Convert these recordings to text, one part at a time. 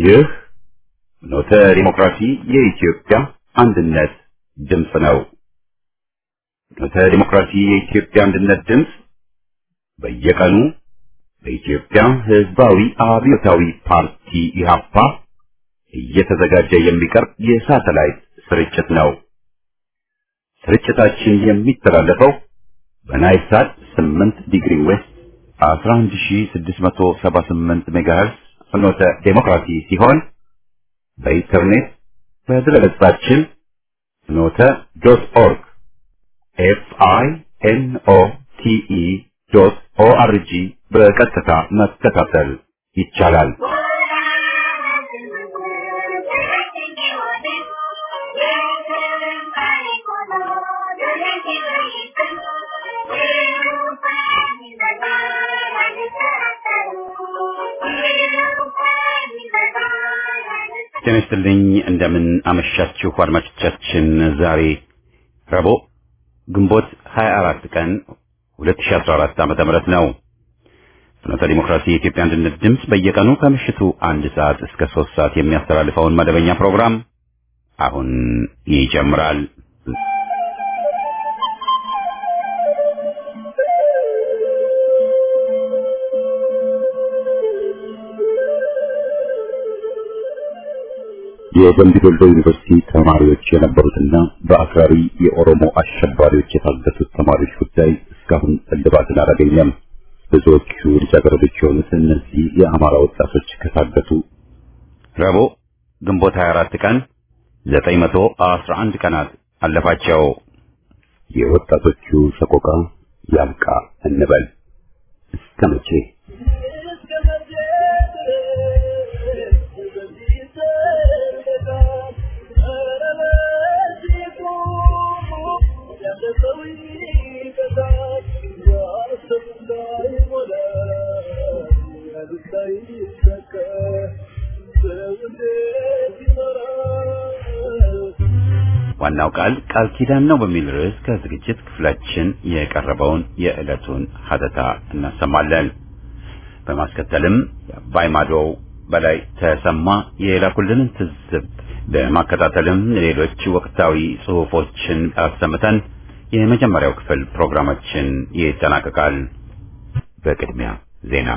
ይህ ኖተ ዲሞክራሲ የኢትዮጵያ አንድነት ድምፅ ነው። ኖተ ዲሞክራሲ የኢትዮጵያ አንድነት ድምፅ በየቀኑ በኢትዮጵያ ሕዝባዊ አብዮታዊ ፓርቲ ኢህአፓ እየተዘጋጀ የሚቀርብ የሳተላይት ስርጭት ነው። ስርጭታችን የሚተላለፈው በናይል ሳት 8 ዲግሪ ዌስት 11678 ሜጋሄርዝ ፍኖተ ዴሞክራሲ ሲሆን በኢንተርኔት በድረገጻችን ፍኖተ ዶት ኦርግ ኤፍ አይ ኤን ኦ ቲ ኢ ዶት ኦ አር ጂ በቀጥታ መከታተል ይቻላል። ጤና ይስጥልኝ። እንደምን አመሻችሁ አድማጮቻችን። ዛሬ ረቡዕ ግንቦት 24 ቀን 2014 ዓመተ ምህረት ነው። ፍኖተ ዲሞክራሲ የኢትዮጵያ አንድነት ድምፅ በየቀኑ ከምሽቱ አንድ ሰዓት እስከ ሶስት ሰዓት የሚያስተላልፈውን መደበኛ ፕሮግራም አሁን ይጀምራል። የደምቢ ዶሎ ዩኒቨርሲቲ ተማሪዎች የነበሩትና በአክራሪ የኦሮሞ አሸባሪዎች የታገቱት ተማሪዎች ጉዳይ እስካሁን እልባትን አላገኘም። ብዙዎቹ ልጃገረዶች የሆኑት እነዚህ የአማራ ወጣቶች ከታገቱ ረቡዕ ግንቦት 24 ቀን 911 ቀናት አለፋቸው። የወጣቶቹ ሰቆቃ ያብቃ እንበል እስከ መቼ? ዋናው ቃል ቃል ኪዳን ነው በሚል ርዕስ ከዝግጅት ክፍላችን የቀረበውን የዕለቱን ሀተታ እናሰማለን። በማስከተልም የአባይ ማዶው በላይ ተሰማ የላኩልንን ትዝብት በማከታተልም ሌሎች ወቅታዊ ጽሑፎችን አሰምተን የመጀመሪያው ክፍል ፕሮግራማችን ይጠናቀቃል። በቅድሚያ ዜና።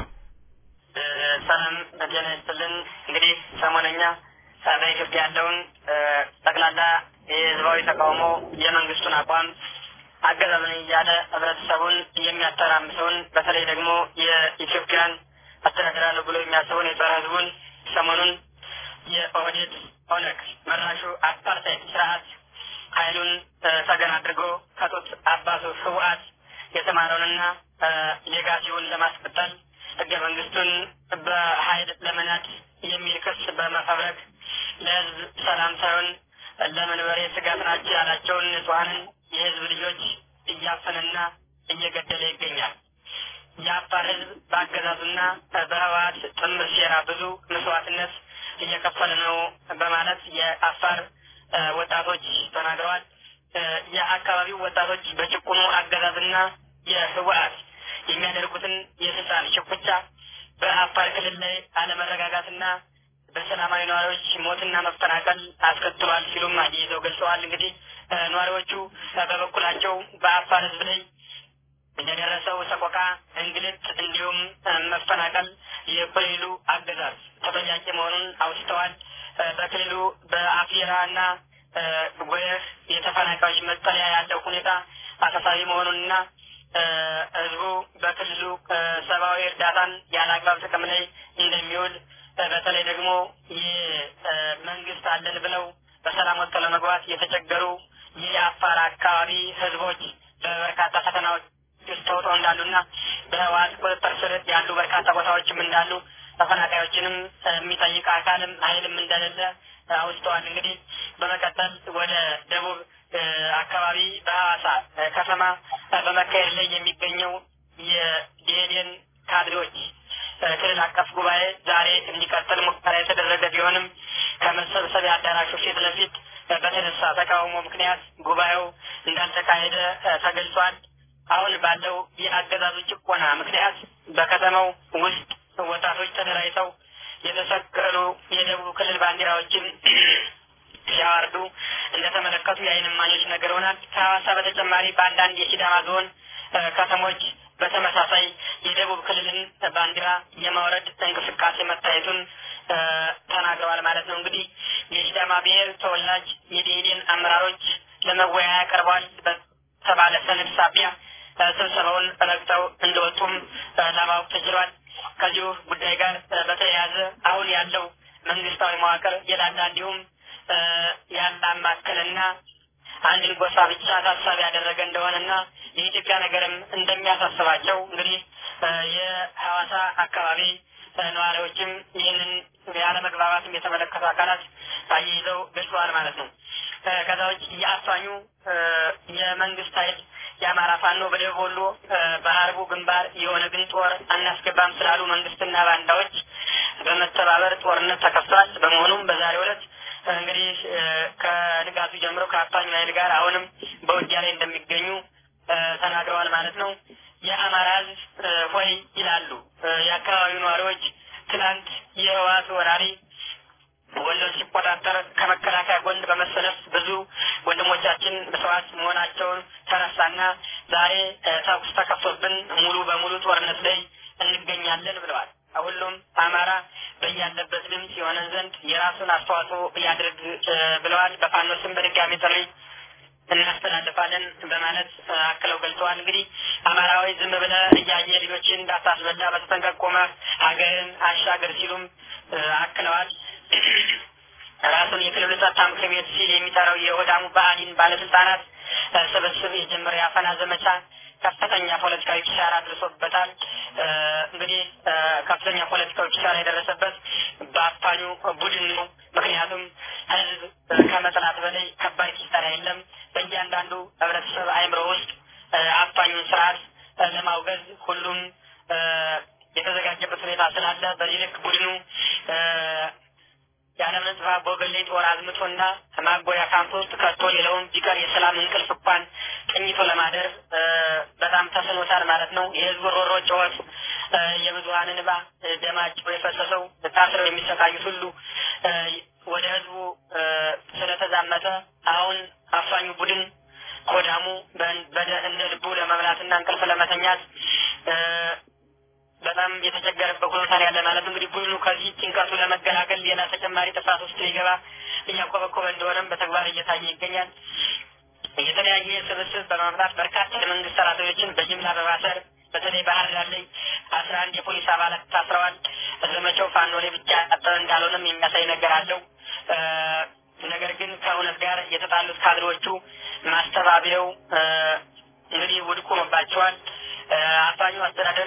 ሰላም ጤና ይስጥልን። እንግዲህ ሰሞነኛ በኢትዮጵያ ያለውን ጠቅላላ የህዝባዊ ተቃውሞ የመንግስቱን አቋም አገዛዝን እያለ ህብረተሰቡን የሚያተራምሰውን በተለይ ደግሞ የኢትዮጵያን አስተዳደራለሁ ብሎ የሚያስበውን የጸረ ህዝቡን ሰሞኑን የኦህዴድ ኦነግ መራሹ አፓርታይድ ስርዓት ኃይሉን ተገን አድርጎ ከጡት አባቱ ህወሓት የተማረውንና ሌጋሲውን ለማስቀጠል ህገ መንግስቱን በኃይል ለመናድ የሚል ክስ በመፈብረክ ለህዝብ ሰላም ሳይሆን ለመንበሬ ስጋት ናቸው ያላቸውን ንጹሐንን የህዝብ ልጆች እያፈነና እየገደለ ይገኛል። የአፋር ህዝብ በአገዛዙና በህወሓት ጥምር ሴራ ብዙ መስዋዕትነት እየከፈለ ነው በማለት የአፋር ወጣቶች ተናግረዋል። የአካባቢው ወጣቶች በጭቁኑ አገዛዝና የህወሓት የሚያደርጉትን የስልጣን ሽኩቻ በአፋር ክልል ላይ አለመረጋጋትና በሰላማዊ ነዋሪዎች ሞትና መፈናቀል አስከትሏል ሲሉም አያይዘው ገልጸዋል። እንግዲህ ነዋሪዎቹ በበኩላቸው በአፋር ህዝብ ላይ የደረሰው ሰቆቃ፣ እንግልት እንዲሁም መፈናቀል የክልሉ አገዛዝ ተጠያቂ መሆኑን አውስተዋል። በክልሉ በአፊራ እና ጎየህ የተፈናቃዮች መጠለያ ያለው ሁኔታ አሳሳቢ መሆኑንና ህዝቡ በክልሉ ሰብአዊ እርዳታን ያለ አግባብ ጥቅም ላይ እንደሚውል በተለይ ደግሞ መንግስት አለን ብለው በሰላም ወጥቶ ለመግባት የተቸገሩ የአፋር አካባቢ ህዝቦች በበርካታ ፈተናዎች ውስጥ ተውጠው እንዳሉና በህወሓት ቁጥጥር ስር ያሉ በርካታ ቦታዎችም እንዳሉ ተፈናቃዮችንም የሚጠይቅ አካልም ኃይልም እንደሌለ አውስተዋል። እንግዲህ በመቀጠል ወደ ደቡብ አካባቢ በሐዋሳ ከተማ በመካሄድ ላይ የሚገኘው የዲሄዴን ካድሬዎች ክልል አቀፍ ጉባኤ ዛሬ እንዲቀጥል ሙከራ የተደረገ ቢሆንም ከመሰብሰቢያ አዳራሹ ፊት ለፊት በተነሳ ተቃውሞ ምክንያት ጉባኤው እንዳልተካሄደ ተገልጿል። አሁን ባለው የአገዛዙ ጭቆና ምክንያት በከተማው ውስጥ ወጣቶች ተደራጅተው የተሰቀሉ የደቡብ ክልል ባንዲራዎችን ሲያወርዱ እንደተመለከቱ የዓይን እማኞች ነግረውናል። ከሐዋሳ በተጨማሪ በአንዳንድ የሲዳማ ዞን ከተሞች በተመሳሳይ የደቡብ ክልልን ባንዲራ የማውረድ እንቅስቃሴ መታየቱን ተናግረዋል ማለት ነው። እንግዲህ የሲዳማ ብሔር ተወላጅ የደኢህዴን አመራሮች ለመወያያ ቀርበዋል በተባለ ሰነድ ሳቢያ ስብሰባውን ረግጠው እንደወጡም ለማወቅ ተችሏል። ከዚሁ ጉዳይ ጋር በተያያዘ አሁን ያለው መንግስታዊ መዋቅር የላላ እንዲሁም ያላማከልና አንድን ጎሳ ብቻ ታሳቢ ያደረገ እንደሆነና የኢትዮጵያ ነገርም እንደሚያሳስባቸው እንግዲህ የሐዋሳ አካባቢ ነዋሪዎችም ይህንን ያለመግባባትም የተመለከቱ አካላት አያይዘው ገልጸዋል ማለት ነው። ከዛ ውጭ የአፋኙ የመንግስት ኃይል የአማራ ፋኖ በደቡብ ወሎ በሀርቡ ግንባር የኦነግን ጦር አናስገባም ስላሉ መንግስትና ባንዳዎች በመተባበር ጦርነት ተከፍቷል። በመሆኑም በዛሬው ዕለት እንግዲህ ከንጋቱ ጀምሮ ከአፋኙ ኃይል ጋር አሁንም በውጊያ ላይ እንደሚገኙ ተናግረዋል ማለት ነው። የአማራ ህዝብ ሆይ ይላሉ የአካባቢው ነዋሪዎች። ትናንት የህወሓት ወራሪ ወሎን ሲቆጣጠር ከመከላከያ ጎን በመሰለፍ ብዙ ወንድሞቻችን መስዋዕት መሆናቸውን ተረሳና ዛሬ ተኩስ ተከፍቶብን ሙሉ በሙሉ ጦርነት ላይ እንገኛለን ብለዋል። ሁሉም አማራ በያለበት ድምፅ የሆነን ዘንድ የራሱን አስተዋጽኦ ያድርግ ብለዋል። በፋኖ ስም በድጋሚ ጥሪ እናስተላልፋለን በማለት አክለው ገልጸዋል። እንግዲህ አማራዊ ዝም ብለ እያየ ልጆችን እንዳታስበላ በተጠንቀቅ ቆመህ ሀገርን አሻገር ሲሉም አክለዋል። ራሱን የክልሉ ጸጥታ ምክር ቤት ሲል የሚጠራው የኦህዴድ ብአዴን ባለስልጣናት ስብስብ የጀመረው የአፈና ዘመቻ ከፍተኛ ፖለቲካዊ ኪሳራ ደርሶበታል። እንግዲህ ከፍተኛ ፖለቲካዊ ኪሳራ የደረሰበት በአፋኙ ቡድን ነው። ምክንያቱም ህዝብ ከመጥላት በላይ ከባድ ኪሳራ የለም። በእያንዳንዱ ህብረተሰብ አእምሮ ውስጥ አፋኙን ስርዓት ለማውገዝ ሁሉም የተዘጋጀበት ሁኔታ ስላለ በዚህ ልክ ቡድኑ ያለምን ጥፋት በወገሌ ጦር አዝምቶና ማጎያ ካምፕ ውስጥ ከቶ ሌላውን ቢቀር የሰላም እንቅልፍ እንኳን ተኝቶ ለማደር በጣም ተስኖታል ማለት ነው። የህዝቡ ሮሮ ጩኸት፣ የብዙሀን እንባ፣ ደማቸው የፈሰሰው ታስረው የሚሰቃዩት ሁሉ ወደ ህዝቡ ስለተዛመተ አሁን አፋኙ ቡድን ኮዳሙ እንደ ልቡ ለመብላትና እንቅልፍ ለመተኛት በጣም የተቸገረበት ሁኔታ ያለ ማለት እንግዲህ ቡድኑ ከዚህ ጭንቀቱ ለመገላገል ሌላ ተጨማሪ ጥፋት ውስጥ ሊገባ እያኮበኮበ እንደሆነም በተግባር እየታየ ይገኛል። የተለያየ ስብስብ በማምጣት በርካታ የመንግስት ሰራተኞችን በጅምላ በማሰር በተለይ ባህር ዳር ላይ አስራ አንድ የፖሊስ አባላት ታስረዋል። ዘመቻው ፋኖ ላይ ብቻ ያጠረ እንዳልሆነም የሚያሳይ ነገር አለው። ነገር ግን ከእውነት ጋር የተጣሉት ካድሬዎቹ ማስተባበያው እንግዲህ ውድቅ ሆኖባቸዋል። አፋኙ አስተዳደር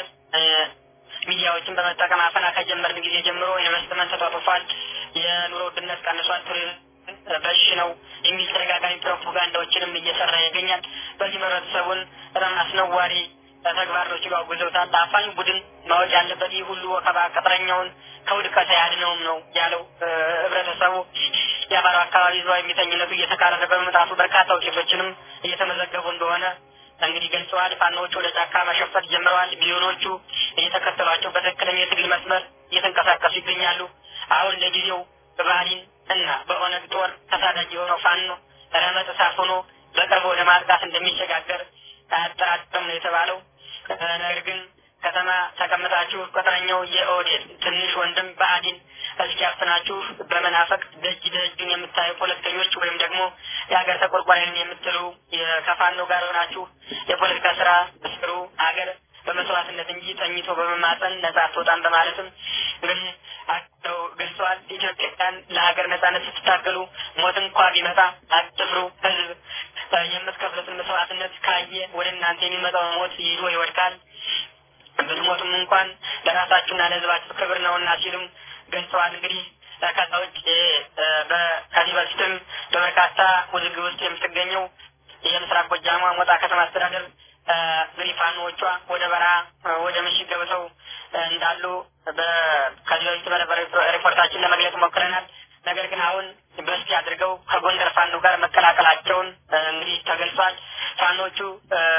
ሚዲያዎችን በመጠቀም አፈና ከጀመርን ጊዜ ጀምሮ ኢንቨስትመንት ተጧጡፏል፣ የኑሮ ውድነት ቀንሷል፣ ቱሪዝም በሽ ነው የሚል ተደጋጋሚ ፕሮፓጋንዳዎችንም እየሰራ ይገኛል። በዚህ ህብረተሰቡን በጣም አስነዋሪ ተግባር ነው ሲሉ አውግዘውታል። አፋኝ ቡድን ማወቅ ያለበት ይህ ሁሉ ወከባ ቅጥረኛውን ከውድቀት አያድነውም ነው ያለው ህብረተሰቡ። የአማራው አካባቢ ህዝባዊ የሚተኝነቱ እየተካረረ በመምጣቱ በርካታ ውጤቶችንም እየተመዘገቡ እንደሆነ እንግዲህ ገልጸዋል። ፋኖዎቹ ወደ ጫካ መሸፈት ጀምረዋል። ሚሊዮኖቹ እየተከተሏቸው በትክክለኛ የትግል መስመር እየተንቀሳቀሱ ይገኛሉ። አሁን ለጊዜው በባህሊን እና በኦነግ ጦር ተሳዳጅ የሆነው ፋኖ ረመጥ እሳት ሆኖ በቅርቡ ወደ ማጥቃት እንደሚሸጋገር አያጠራጥርም ነው የተባለው። ነገር ግን ከተማ ተቀምጣችሁ ቅጥረኛው የኦህዴድ ትንሽ ወንድም ብአዴን እስኪያፍናችሁ በመናፈቅ ደጅ ደጁን የምታዩ ፖለቲከኞች ወይም ደግሞ የሀገር ተቆርቋሪን የምትሉ ከፋኖ ጋር ሆናችሁ የፖለቲካ ስራ ስሩ። ሀገር በመስዋዕትነት እንጂ ተኝቶ በመማፀን ነጻ አትወጣም በማለትም እንግዲህ አቸው ገልጸዋል። ኢትዮጵያን ለሀገር ነጻነት ስትታገሉ ሞት እንኳ ቢመጣ አትፍሩ። ህዝብ የምትከፍሉትን መስዋዕትነት ካየ ወደ እናንተ የሚመጣው ሞት ይዞ ይወድቃል። ብትሞቱም እንኳን ለራሳችሁና ለህዝባችሁ ክብር ነውና ሲሉም ገልጸዋል። እንግዲህ ከዛ ውጭ ከዚህ በፊትም በበርካታ ውዝግብ ውስጥ የምትገኘው የምስራቅ ጎጃሟ ሞጣ ከተማ አስተዳደር እንግዲህ ፋኖዎቿ ወደ በረሃ ወደ ምሽግ ገብተው እንዳሉ ከዚህ በፊት በነበረ ሪፖርታችን ለመግለጽ ሞክረናል። ነገር ግን አሁን በስቲ አድርገው ከጎንደር ፋኖ ጋር መቀላቀላቸውን እንግዲህ ተገልጿል። ፋኖቹ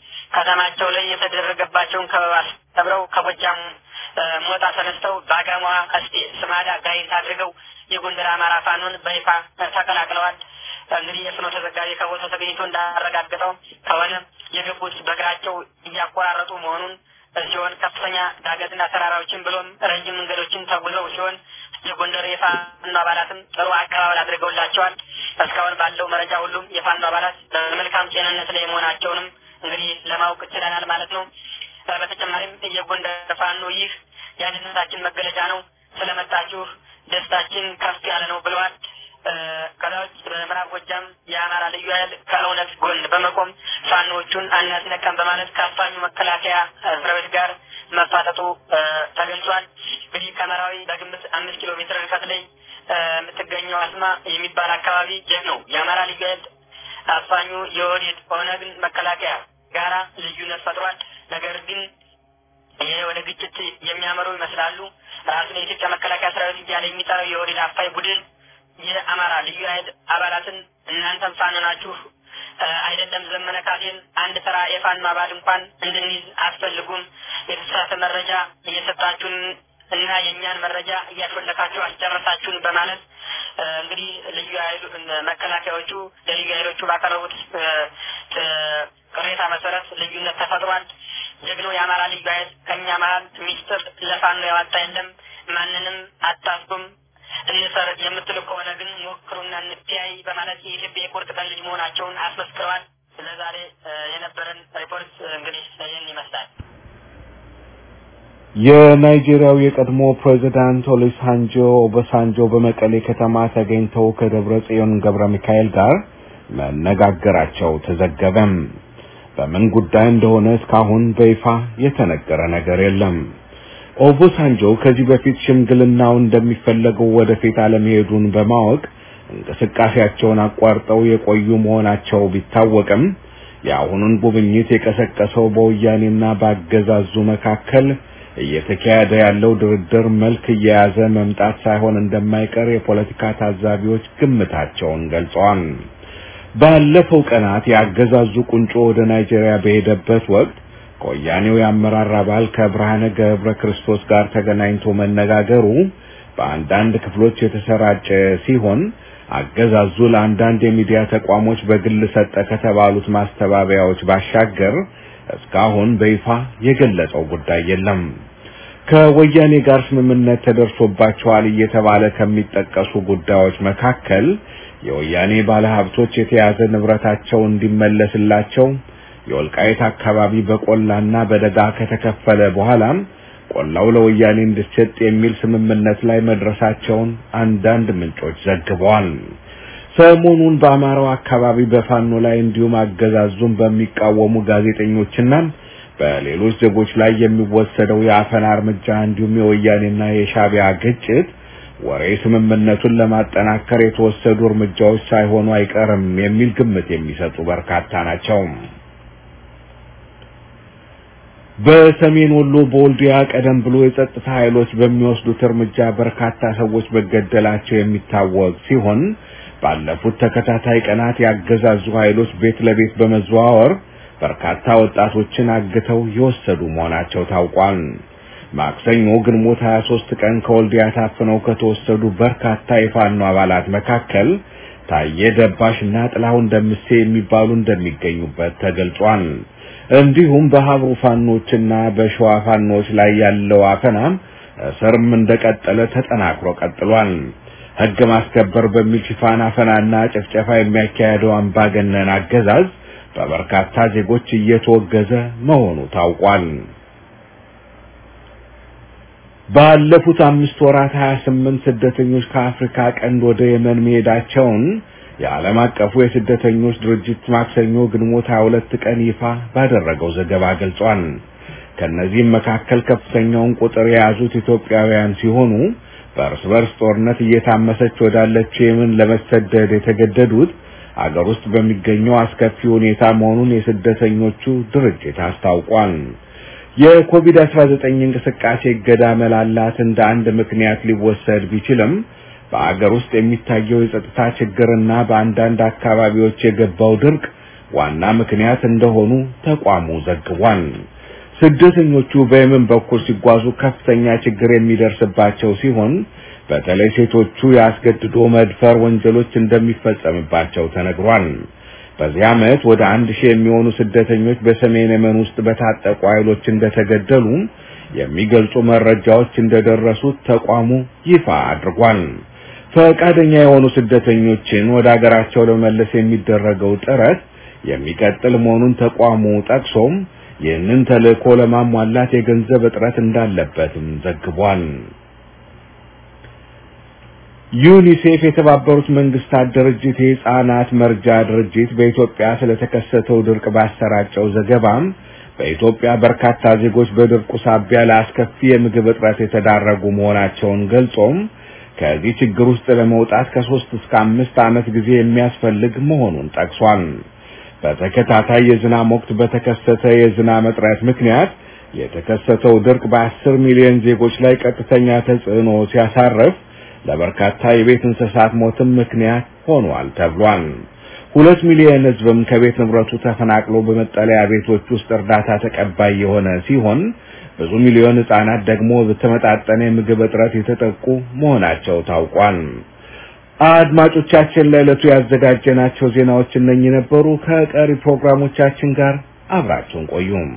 ከተማቸው ላይ የተደረገባቸውን ከበባ ሰብረው ከጎጃም ሞጣ ተነስተው በአጋማ ቀስቴ፣ ስማዳ፣ ጋይንት አድርገው የጎንደር አማራ ፋኖን በይፋ ተቀላቅለዋል። እንግዲህ የፍኖተ ዘጋቢ ከቦታው ተገኝቶ እንዳረጋገጠው ከሆነ የገቡት በእግራቸው እያቆራረጡ መሆኑን ሲሆን ከፍተኛ ዳገትና ተራራዎችን ብሎም ረጅም መንገዶችን ተጉዘው ሲሆን የጎንደር የፋኖ አባላትም ጥሩ አቀባበል አድርገውላቸዋል። እስካሁን ባለው መረጃ ሁሉም የፋኖ አባላት በመልካም ጤንነት ላይ መሆናቸውንም እንግዲህ ለማወቅ ችለናል ማለት ነው። በተጨማሪም የጎንደር ፋኖ ይህ የአንድነታችን መገለጫ ነው፣ ስለመጣችሁ ደስታችን ከፍ ያለ ነው ብለዋል። ከላዎች በምዕራብ ጎጃም የአማራ ልዩ ኃይል ከእውነት ጎን በመቆም ፋኖዎቹን አናስነቀም በማለት ከአፋኙ መከላከያ ሰራዊት ጋር መፋጠጡ ተገልጿል። እንግዲህ ከመራዊ በግምት አምስት ኪሎ ሜትር ርቀት ላይ የምትገኘው አስማ የሚባል አካባቢ ይህ ነው የአማራ ልዩ ኃይል አፋኙ የኦህዴድ ኦነግን መከላከያ ጋራ ልዩነት ፈጥሯል። ነገር ግን ይሄ ወደ ግጭት የሚያመሩ ይመስላሉ። ራሱን የኢትዮጵያ መከላከያ ሰራዊት እያለ የሚጠራው የኦህዴድ አፋኝ ቡድን የአማራ ልዩ ኃይል አባላትን እናንተም ፋኖ ናችሁ አይደለም ዘመነ ካሴን አንድ ተራ የፋኖ አባል እንኳን እንድንይዝ አትፈልጉም። የተሳሳተ መረጃ እየሰጣችሁን እና የእኛን መረጃ እያሾለካችሁ አስጨረሳችሁን በማለት እንግዲህ ልዩ ኃይሉ መከላከያዎቹ ለልዩ ኃይሎቹ ባቀረቡት ቅሬታ መሰረት ልዩነት ተፈጥሯል። ጀግኖ የአማራ ልዩ ኃይል ከእኛ መሀል ሚስጥር ለፋኖ ያወጣ የለም። ማንንም አታስጉም እንሰር የምትሉ ከሆነ ግን ሞክሩና እንተያይ በማለት የኢትዮጵያ የቁርጥ ቀን ልጅ መሆናቸውን አስመስክረዋል። ለዛሬ የነበረን ሪፖርት እንግዲህ ይህን ይመስላል። የናይጄሪያው የቀድሞ ፕሬዚዳንት ኦሉሴጉን ኦባሳንጆ በመቀሌ ከተማ ተገኝተው ከደብረ ጽዮን ገብረ ሚካኤል ጋር መነጋገራቸው ተዘገበም። በምን ጉዳይ እንደሆነ እስካሁን በይፋ የተነገረ ነገር የለም። ኦባሳንጆ ከዚህ በፊት ሽምግልናው እንደሚፈለገው ወደፊት አለመሄዱን በማወቅ እንቅስቃሴያቸውን አቋርጠው የቆዩ መሆናቸው ቢታወቅም የአሁኑን ጉብኝት የቀሰቀሰው በወያኔና በአገዛዙ መካከል እየተካሄደ ያለው ድርድር መልክ እየያዘ መምጣት ሳይሆን እንደማይቀር የፖለቲካ ታዛቢዎች ግምታቸውን ገልጸዋል። ባለፈው ቀናት የአገዛዙ ቁንጮ ወደ ናይጄሪያ በሄደበት ወቅት ከወያኔው የአመራር አባል ከብርሃነ ገብረ ክርስቶስ ጋር ተገናኝቶ መነጋገሩ በአንዳንድ ክፍሎች የተሰራጨ ሲሆን አገዛዙ ለአንዳንድ የሚዲያ ተቋሞች በግል ሰጠ ከተባሉት ማስተባበያዎች ባሻገር እስካሁን በይፋ የገለጸው ጉዳይ የለም። ከወያኔ ጋር ስምምነት ተደርሶባቸዋል እየተባለ ከሚጠቀሱ ጉዳዮች መካከል የወያኔ ባለሀብቶች የተያዘ ንብረታቸው እንዲመለስላቸው የወልቃይት አካባቢ በቆላና በደጋ ከተከፈለ በኋላም ቆላው ለወያኔ እንዲሰጥ የሚል ስምምነት ላይ መድረሳቸውን አንዳንድ ምንጮች ዘግበዋል። ሰሞኑን በአማራው አካባቢ በፋኖ ላይ እንዲሁም አገዛዙን በሚቃወሙ ጋዜጠኞችና በሌሎች ዜጎች ላይ የሚወሰደው የአፈና እርምጃ እንዲሁም የወያኔና የሻቢያ ግጭት ወሬ ስምምነቱን ለማጠናከር የተወሰዱ እርምጃዎች ሳይሆኑ አይቀርም የሚል ግምት የሚሰጡ በርካታ ናቸው። በሰሜን ወሎ በወልዲያ ቀደም ብሎ የጸጥታ ኃይሎች በሚወስዱት እርምጃ በርካታ ሰዎች መገደላቸው የሚታወቅ ሲሆን ባለፉት ተከታታይ ቀናት ያገዛዙ ኃይሎች ቤት ለቤት በመዘዋወር በርካታ ወጣቶችን አግተው የወሰዱ መሆናቸው ታውቋል። ማክሰኞ ግንቦት 23 ቀን ከወልዲያ ታፍነው ከተወሰዱ በርካታ የፋኖ አባላት መካከል ታየ ደባሽና ጥላሁን ደምሴ የሚባሉ እንደሚገኙበት ተገልጿል። እንዲሁም በሀብሩ ፋኖችና በሸዋ ፋኖች ላይ ያለው አፈናም እስርም እንደቀጠለ ተጠናክሮ ቀጥሏል። ሕግ ማስከበር በሚል ሽፋን አፈናና ጭፍጨፋ የሚያካሄደው አምባገነን አገዛዝ በበርካታ ዜጎች እየተወገዘ መሆኑ ታውቋል። ባለፉት አምስት ወራት 28 ስደተኞች ከአፍሪካ ቀንድ ወደ የመን መሄዳቸውን የዓለም አቀፉ የስደተኞች ድርጅት ማክሰኞ ግንቦት 22 ቀን ይፋ ባደረገው ዘገባ ገልጿል። ከነዚህም መካከል ከፍተኛውን ቁጥር የያዙት ኢትዮጵያውያን ሲሆኑ በእርስ በርስ ጦርነት እየታመሰች ወዳለችው የመን ለመሰደድ የተገደዱት አገር ውስጥ በሚገኘው አስከፊ ሁኔታ መሆኑን የስደተኞቹ ድርጅት አስታውቋል። የኮቪድ-19 እንቅስቃሴ እገዳ መላላት እንደ አንድ ምክንያት ሊወሰድ ቢችልም በአገር ውስጥ የሚታየው የጸጥታ ችግርና በአንዳንድ አካባቢዎች የገባው ድርቅ ዋና ምክንያት እንደሆኑ ተቋሙ ዘግቧል። ስደተኞቹ በየመን በኩል ሲጓዙ ከፍተኛ ችግር የሚደርስባቸው ሲሆን በተለይ ሴቶቹ የአስገድዶ መድፈር ወንጀሎች እንደሚፈጸምባቸው ተነግሯል። በዚህ ዓመት ወደ አንድ ሺህ የሚሆኑ ስደተኞች በሰሜን የመን ውስጥ በታጠቁ ኃይሎች እንደተገደሉ የሚገልጹ መረጃዎች እንደደረሱት ተቋሙ ይፋ አድርጓል። ፈቃደኛ የሆኑ ስደተኞችን ወደ አገራቸው ለመመለስ የሚደረገው ጥረት የሚቀጥል መሆኑን ተቋሙ ጠቅሶም ይህንን ተልእኮ ለማሟላት የገንዘብ እጥረት እንዳለበትም ዘግቧል። ዩኒሴፍ የተባበሩት መንግስታት ድርጅት የህፃናት መርጃ ድርጅት በኢትዮጵያ ስለተከሰተው ድርቅ ባሰራጨው ዘገባም በኢትዮጵያ በርካታ ዜጎች በድርቁ ሳቢያ ለአስከፊ የምግብ እጥረት የተዳረጉ መሆናቸውን ገልጾም ከዚህ ችግር ውስጥ ለመውጣት ከሶስት እስከ አምስት ዓመት ጊዜ የሚያስፈልግ መሆኑን ጠቅሷል። በተከታታይ የዝናብ ወቅት በተከሰተ የዝናብ እጥረት ምክንያት የተከሰተው ድርቅ በአስር ሚሊዮን ዜጎች ላይ ቀጥተኛ ተጽዕኖ ሲያሳርፍ ለበርካታ የቤት እንስሳት ሞትም ምክንያት ሆኗል ተብሏል። ሁለት ሚሊዮን ህዝብም ከቤት ንብረቱ ተፈናቅሎ በመጠለያ ቤቶች ውስጥ እርዳታ ተቀባይ የሆነ ሲሆን ብዙ ሚሊዮን ህጻናት ደግሞ በተመጣጠነ የምግብ እጥረት የተጠቁ መሆናቸው ታውቋል። አድማጮቻችን ለዕለቱ ያዘጋጀናቸው ዜናዎች እነኚህ ነበሩ። ከቀሪ ፕሮግራሞቻችን ጋር አብራችሁን ቆዩም።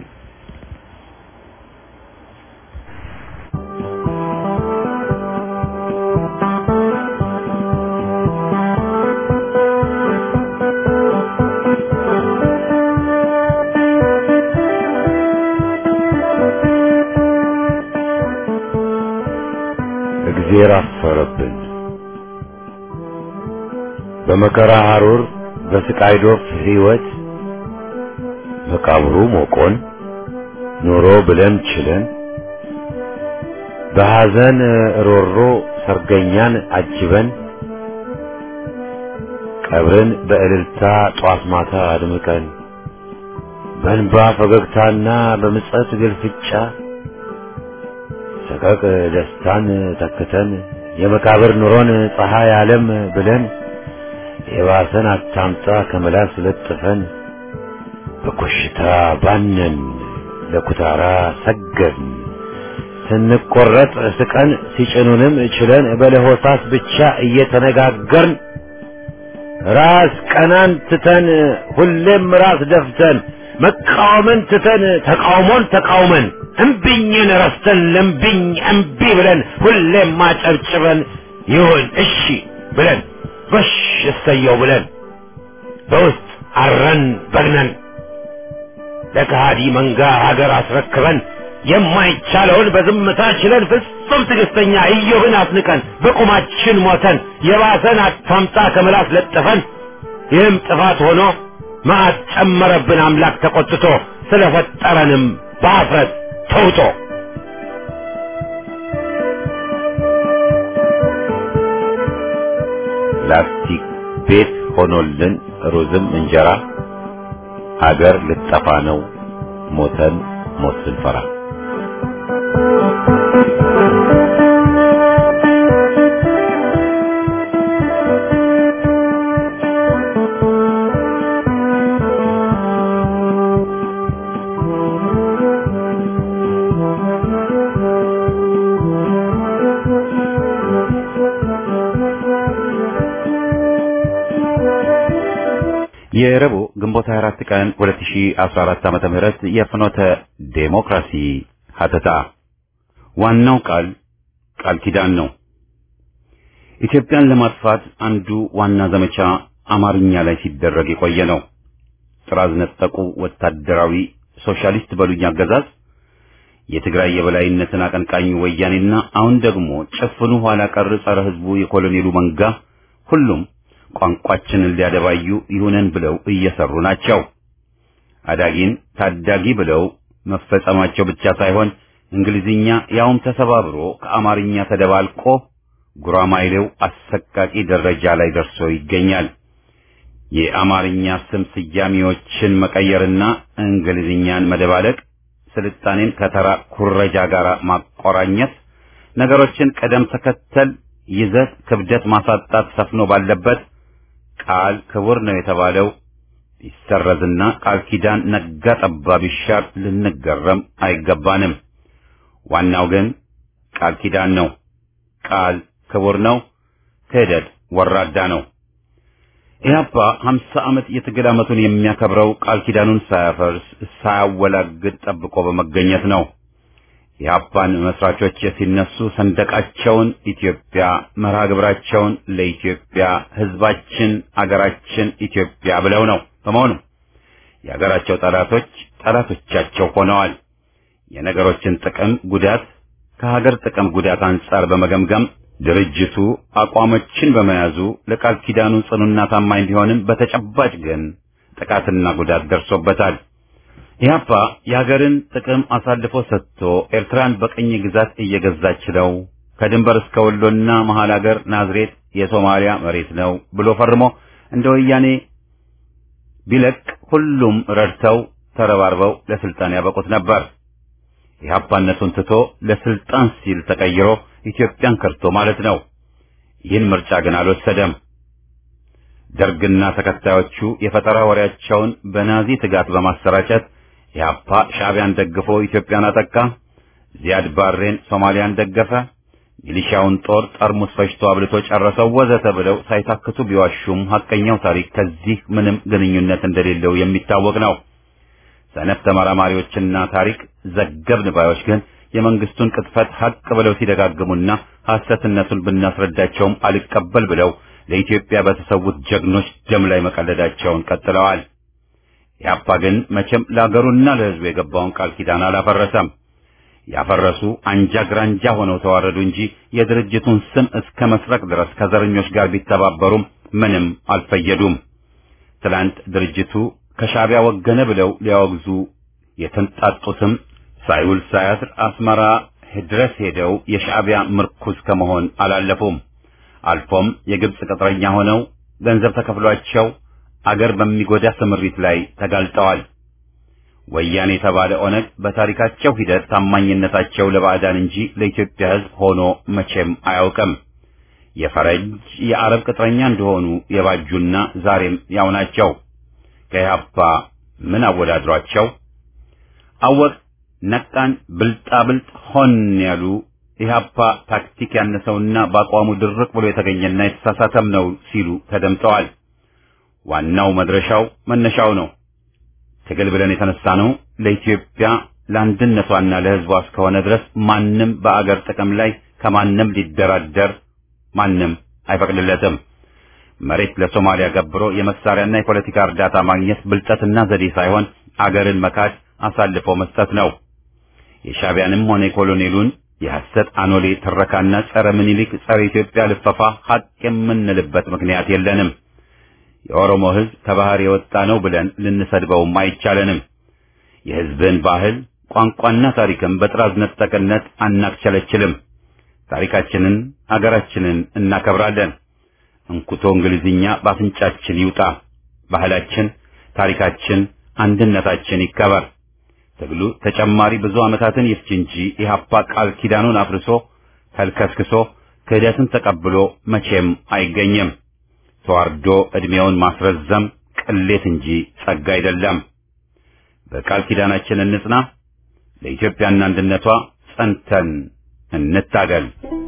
እግዜር አፈረብን። በመከራ ሐሩር በስቃይ ዶፍ ሕይወት መቃብሩ ሞቆን ኑሮ ብለን ችለን በሐዘን ሮሮ ሰርገኛን አጅበን ቀብርን በእልልታ ጧት ማታ አድምቀን በእንባ ፈገግታና በምጸት ግልፍጫ ሰቀቅ ደስታን ተክተን የመቃብር ኑሮን ፀሐይ ዓለም ብለን የባሰን አታምጣ ከመላስ ለጥፈን በኮሽታ ባነን ለኩታራ ሰገድን ስንቆረጥ ስቀን ሲጭኑንም ችለን በለሆሳስ ብቻ እየተነጋገርን ራስ ቀናን ትተን ሁሌም ራስ ደፍተን መቃወምን ትተን ተቃውሞን ተቃውመን እምቢኝን ረስተን ለምቢኝ እምቢ ብለን ሁሌም ማጨብጭበን ይሁን እሺ ብለን በሽ እሰየው ብለን በውስጥ አረን በግነን ለከሃዲ መንጋ ሀገር አስረክበን የማይቻለውን በዝምታ ችለን ፍጹም ትዕግስተኛ ኢዮብን አስንቀን በቁማችን ሞተን የባሰን አታምጣ ከምላስ ለጥፈን ይህም ጥፋት ሆኖ መዓት ጨመረብን አምላክ ተቆጥቶ ስለፈጠረንም በአፍረት ተውጦ ላስቲክ ቤት ሆኖልን ሩዝም እንጀራ አገር ልጠፋ ነው ሞተን ሞት ስንፈራ የረቡዕ ግንቦት 24 ቀን 2014 ዓመተ ምህረት የፍኖተ ዴሞክራሲ ሀተታ ዋናው ቃል ቃል ኪዳን ነው። ኢትዮጵያን ለማጥፋት አንዱ ዋና ዘመቻ አማርኛ ላይ ሲደረግ የቆየ ነው። ጥራዝ ነጠቁ ወታደራዊ ሶሻሊስት በሉኝ አገዛዝ የትግራይ የበላይነትን አቀንቃኙ ወያኔና አሁን ደግሞ ጭፍኑ ኋላ ቀር ጸረ ሕዝቡ የኮሎኔሉ መንጋ ሁሉም ቋንቋችንን ሊያደባዩ ይሁነን ብለው እየሰሩ ናቸው። አዳጊን ታዳጊ ብለው መፈጸማቸው ብቻ ሳይሆን እንግሊዝኛ ያውም ተሰባብሮ ከአማርኛ ተደባልቆ ጉራማይሌው አሰቃቂ ደረጃ ላይ ደርሶ ይገኛል። የአማርኛ ስም ስያሜዎችን መቀየርና እንግሊዝኛን መደባለቅ፣ ስልጣኔን ከተራ ኩረጃ ጋር ማቆራኘት፣ ነገሮችን ቅደም ተከተል፣ ይዘት፣ ክብደት ማሳጣት ሰፍኖ ባለበት ቃል ክቡር ነው የተባለው ሊሰረዝና ቃል ኪዳን ነጋ ጠባ ቢሻር ልንገረም አይገባንም። ዋናው ግን ቃል ኪዳን ነው። ቃል ክቡር ነው። ክህደት ወራዳ ነው። ኢህአፓ ሀምሳ ዓመት የትግል ዓመቱን የሚያከብረው ቃል ኪዳኑን ሳያፈርስ ሳያወላግድ ጠብቆ በመገኘት ነው። የኢህአፓን መስራቾች ሲነሱ ሰንደቃቸውን ኢትዮጵያ፣ መርሃ ግብራቸውን ለኢትዮጵያ፣ ህዝባችን፣ አገራችን ኢትዮጵያ ብለው ነው። በመሆኑ የአገራቸው ጠላቶች ጠላቶቻቸው ሆነዋል። የነገሮችን ጥቅም ጉዳት ከሀገር ጥቅም ጉዳት አንጻር በመገምገም ድርጅቱ አቋሞችን በመያዙ ለቃል ኪዳኑ ጽኑና ታማኝ ቢሆንም በተጨባጭ ግን ጥቃትና ጉዳት ደርሶበታል። ኢህአፓ የሀገርን ጥቅም አሳልፎ ሰጥቶ ኤርትራን በቅኝ ግዛት እየገዛች ነው፣ ከድንበር እስከ ወሎና መሀል ሀገር ናዝሬት የሶማሊያ መሬት ነው ብሎ ፈርሞ እንደ ወያኔ ቢለቅ ሁሉም ረድተው ተረባርበው ለስልጣን ያበቁት ነበር። ኢህአፓነቱን ትቶ ለስልጣን ሲል ተቀይሮ ኢትዮጵያን ከርቶ ማለት ነው። ይህን ምርጫ ግን አልወሰደም። ደርግና ተከታዮቹ የፈጠራ ወሬያቸውን በናዚ ትጋት በማሰራጨት ኢህአፓ ሻዕቢያን ደግፎ ኢትዮጵያን አጠቃ፣ ዚያድ ባሬን ሶማሊያን ደገፈ፣ ሚሊሻውን ጦር ጠርሙስ ፈጅቶ አብልቶ ጨረሰው ወዘተ ብለው ሳይታክቱ ቢዋሹም ሐቀኛው ታሪክ ከዚህ ምንም ግንኙነት እንደሌለው የሚታወቅ ነው። ሰነፍ ተመራማሪዎችና ታሪክ ዘገብን ባዮች ግን የመንግስቱን ቅጥፈት ሐቅ ብለው ሲደጋግሙና ሐሰትነቱን ብናስረዳቸውም አልቀበል ብለው ለኢትዮጵያ በተሰዉት ጀግኖች ደም ላይ መቀለዳቸውን ቀጥለዋል። ኢህአፓ ግን መቼም ለአገሩና ለሕዝቡ የገባውን ቃል ኪዳን አላፈረሰም። ያፈረሱ አንጃ ግራንጃ ሆነው ተዋረዱ እንጂ የድርጅቱን ስም እስከ መስረቅ ድረስ ከዘረኞች ጋር ቢተባበሩም ምንም አልፈየዱም። ትላንት ድርጅቱ ከሻዕቢያ ወገነ ብለው ሊያወግዙ የተንጣጡትም ሳይውል ሳያድር አስመራ ድረስ ሄደው የሻዕቢያ ምርኩዝ ከመሆን አላለፉም። አልፎም የግብጽ ቅጥረኛ ሆነው ገንዘብ ተከፍሏቸው አገር በሚጎዳ ስምሪት ላይ ተጋልጠዋል። ወያኔ የተባለ ኦነግ በታሪካቸው ሂደት ታማኝነታቸው ለባዕዳን እንጂ ለኢትዮጵያ ሕዝብ ሆኖ መቼም አያውቅም። የፈረንጅ የአረብ ቅጥረኛ እንደሆኑ የባጁና ዛሬም ያው ናቸው። ከኢህአፓ ምን አወዳድሯቸው? አወቅ ነቃን ብልጣብልጥ ሆን ያሉ ኢህአፓ ታክቲክ ያነሰውና በአቋሙ ድርቅ ብሎ የተገኘና የተሳሳተም ነው ሲሉ ተደምጠዋል። ዋናው መድረሻው መነሻው ነው። ትግል ብለን የተነሳ ነው ለኢትዮጵያ ለአንድነቷና ለሕዝቧ እስከሆነ ድረስ ማንም በአገር ጥቅም ላይ ከማንም ሊደራደር ማንም አይፈቅድለትም። መሬት ለሶማሊያ ገብሮ የመሳሪያና የፖለቲካ እርዳታ ማግኘት ብልጠትና ዘዴ ሳይሆን አገርን መካድ አሳልፎ መስጠት ነው። የሻዕቢያንም ሆነ የኮሎኔሉን የሐሰት አኖሌ ትረካና ጸረ ምኒልክ ጸረ ኢትዮጵያ ልፈፋ ሐቅ የምንልበት ምክንያት የለንም። የኦሮሞ ሕዝብ ከባህር የወጣ ነው ብለን ልንሰድበውም አይቻለንም። የሕዝብን ባህል ቋንቋና ታሪክም በጥራዝ ነጠቅነት አናክቸለችልም። ታሪካችንን አገራችንን እናከብራለን። እንኩቶ እንግሊዝኛ በአፍንጫችን ይውጣ። ባህላችን፣ ታሪካችን፣ አንድነታችን ይከበር። ትግሉ ተጨማሪ ብዙ ዓመታትን ይፍጅ እንጂ ኢህአፓ ቃል ኪዳኑን አፍርሶ ተልከስክሶ ክህደትን ተቀብሎ መቼም አይገኝም። ተዋርዶ ዕድሜውን ማስረዘም ቅሌት እንጂ ጸጋ አይደለም። በቃል ኪዳናችን እንጽና። ለኢትዮጵያና አንድነቷ ጸንተን እንታገል።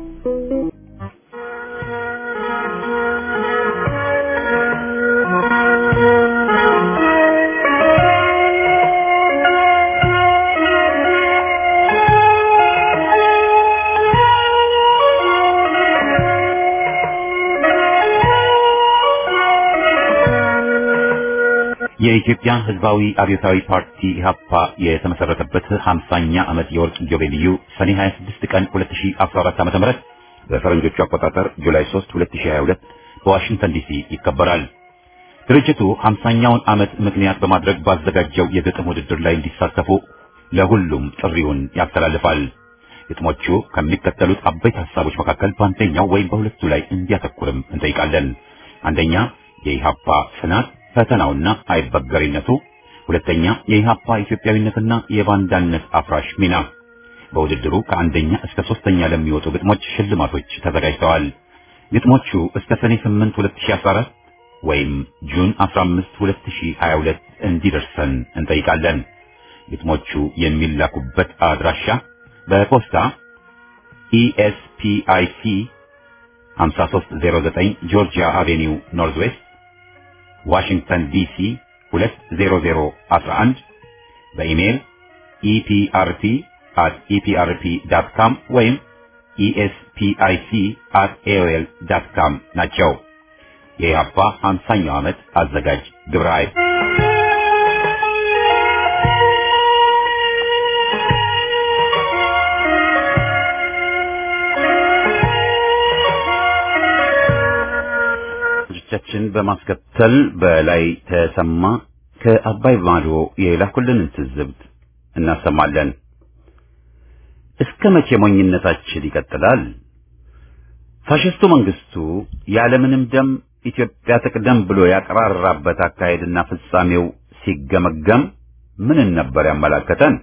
የኢትዮጵያ ሕዝባዊ አብዮታዊ ፓርቲ ኢህአፓ የተመሰረተበት 50ኛ ዓመት የወርቅ ኢዮቤልዩ ሰኔ 26 ቀን 2014 ዓ.ም በፈረንጆቹ አቆጣጠር ጁላይ 3 2022 በዋሽንግተን ዲሲ ይከበራል። ድርጅቱ 50ኛውን ዓመት ምክንያት በማድረግ ባዘጋጀው የግጥም ውድድር ላይ እንዲሳተፉ ለሁሉም ጥሪውን ያስተላልፋል። ግጥሞቹ ከሚከተሉት አበይት ሐሳቦች መካከል በአንደኛው ወይም በሁለቱ ላይ እንዲያተኩርም እንጠይቃለን። አንደኛ የኢህአፓ ጽናት ፈተናውና አይበገሪነቱ፣ ሁለተኛ የኢህአፓ ኢትዮጵያዊነትና የባንዳነት አፍራሽ ሚና። በውድድሩ ከአንደኛ እስከ ሶስተኛ ለሚወጡ ግጥሞች ሽልማቶች ተዘጋጅተዋል። ግጥሞቹ እስከ ሰኔ 8 2014 ወይም ጁን 15 2022 እንዲደርሰን እንጠይቃለን። ግጥሞቹ የሚላኩበት አድራሻ በፖስታ ኢኤስፒአይሲ 5309 ጆርጂያ አቬኒው ኖርዝ ዌስት ዋሽንግተን ዲሲ 20011 በኢሜይል ኢፒአርፒ አት ኢፒአርፒ ዳት ካም ወይም ኢኤስፒአይሲ አት ኤኦኤል ዳት ካም ናቸው። የኢህአፓ 50ኛው ዓመት አዘጋጅ ግብረ ኃይል ቻችን በማስከተል በላይ ተሰማ ከአባይ ማዶ የላኩልንን ትዝብት እናሰማለን። እስከ መቼ ሞኝነታችን ይቀጥላል? ፋሽስቱ መንግስቱ ያለምንም ደም ኢትዮጵያ ትቅደም ብሎ ያቀራራበት አካሄድና ፍጻሜው ሲገመገም ምንን ነበር ያመላከተን?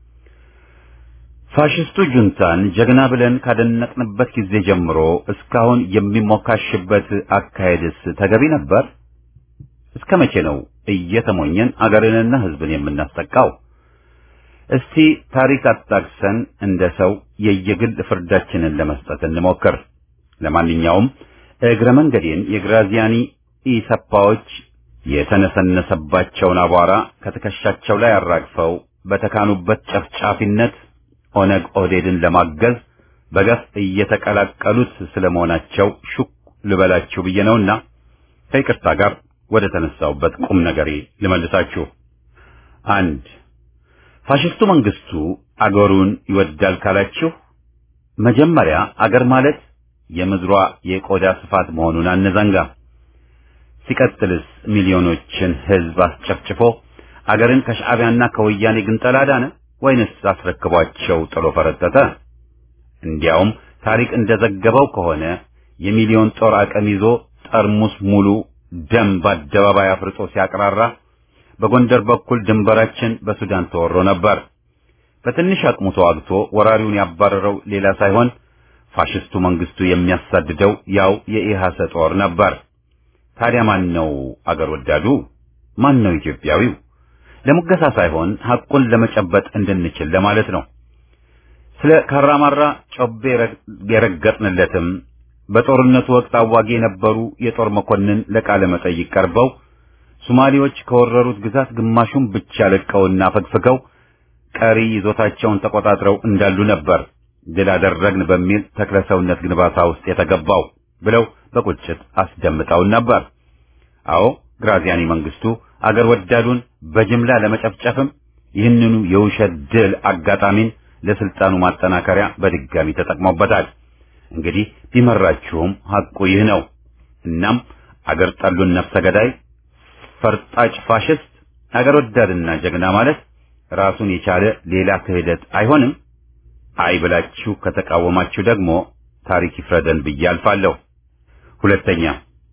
ፋሽስቱ ጁንታን ጀግና ብለን ካደነቅንበት ጊዜ ጀምሮ እስካሁን የሚሞካሽበት አካሄድስ ተገቢ ነበር? እስከ መቼ ነው እየተሞኘን አገርንና ሕዝብን የምናስጠቃው? እስቲ ታሪክ አጣቅሰን እንደ ሰው የየግል ፍርዳችንን ለመስጠት እንሞክር። ለማንኛውም እግረ መንገዴን የግራዚያኒ ኢሰፓዎች የተነሰነሰባቸውን አቧራ ከትከሻቸው ላይ አራግፈው በተካኑበት ጨፍጫፊነት ኦነግ ኦህዴድን ለማገዝ በገፍ እየተቀላቀሉት ስለመሆናቸው ሹክ ልበላችሁ ብዬ ነውና ከይቅርታ ጋር ወደ ተነሳውበት ቁም ነገሬ ልመልሳችሁ። አንድ ፋሽስቱ መንግስቱ አገሩን ይወዳል ካላችሁ መጀመሪያ አገር ማለት የምድሯ የቆዳ ስፋት መሆኑን አንዘንጋ። ሲቀጥልስ ሚሊዮኖችን ህዝብ አስጨፍጭፎ አገርን ከሻዕቢያና ከወያኔ ግንጠላ ዳነ ወይንስ አስረክቧቸው ጥሎ ፈረጠጠ? እንዲያውም ታሪክ እንደዘገበው ከሆነ የሚሊዮን ጦር አቅም ይዞ ጠርሙስ ሙሉ ደም በአደባባይ አፍርጦ ሲያቅራራ በጎንደር በኩል ድንበራችን በሱዳን ተወሮ ነበር። በትንሽ አቅሙ ተዋግቶ ወራሪውን ያባረረው ሌላ ሳይሆን ፋሽስቱ መንግስቱ የሚያሳድደው ያው የኢሃሰ ጦር ነበር። ታዲያ ማን ነው አገር ወዳዱ? ማን ነው ኢትዮጵያዊው? ለሙገሳ ሳይሆን ሐቁን ለመጨበጥ እንድንችል ለማለት ነው። ስለ ካራማራ ጮቤ የረገጥንለትም በጦርነቱ ወቅት አዋጊ የነበሩ የጦር መኮንን ለቃለ መጠይቅ ቀርበው ሶማሌዎች ከወረሩት ግዛት ግማሹን ብቻ ለቀውና ፈግፍገው ቀሪ ይዞታቸውን ተቆጣጥረው እንዳሉ ነበር ድል አደረግን በሚል ተክለሰውነት ግንባታ ውስጥ የተገባው ብለው በቁጭት አስደምጠውን ነበር። አዎ ግራዚያኒ መንግስቱ አገር ወዳዱን በጅምላ ለመጨፍጨፍም ይህንኑ የውሸት ድል አጋጣሚን ለስልጣኑ ማጠናከሪያ በድጋሚ ተጠቅሞበታል። እንግዲህ ቢመራችሁም ሐቁ ይህ ነው። እናም አገር ጠሉን ነፍሰ ገዳይ ፈርጣጭ ፋሽስት አገር ወዳድና ጀግና ማለት ራሱን የቻለ ሌላ ክህደት አይሆንም። አይ ብላችሁ ከተቃወማችሁ ደግሞ ታሪክ ይፍረደን ብዬ አልፋለሁ። ሁለተኛ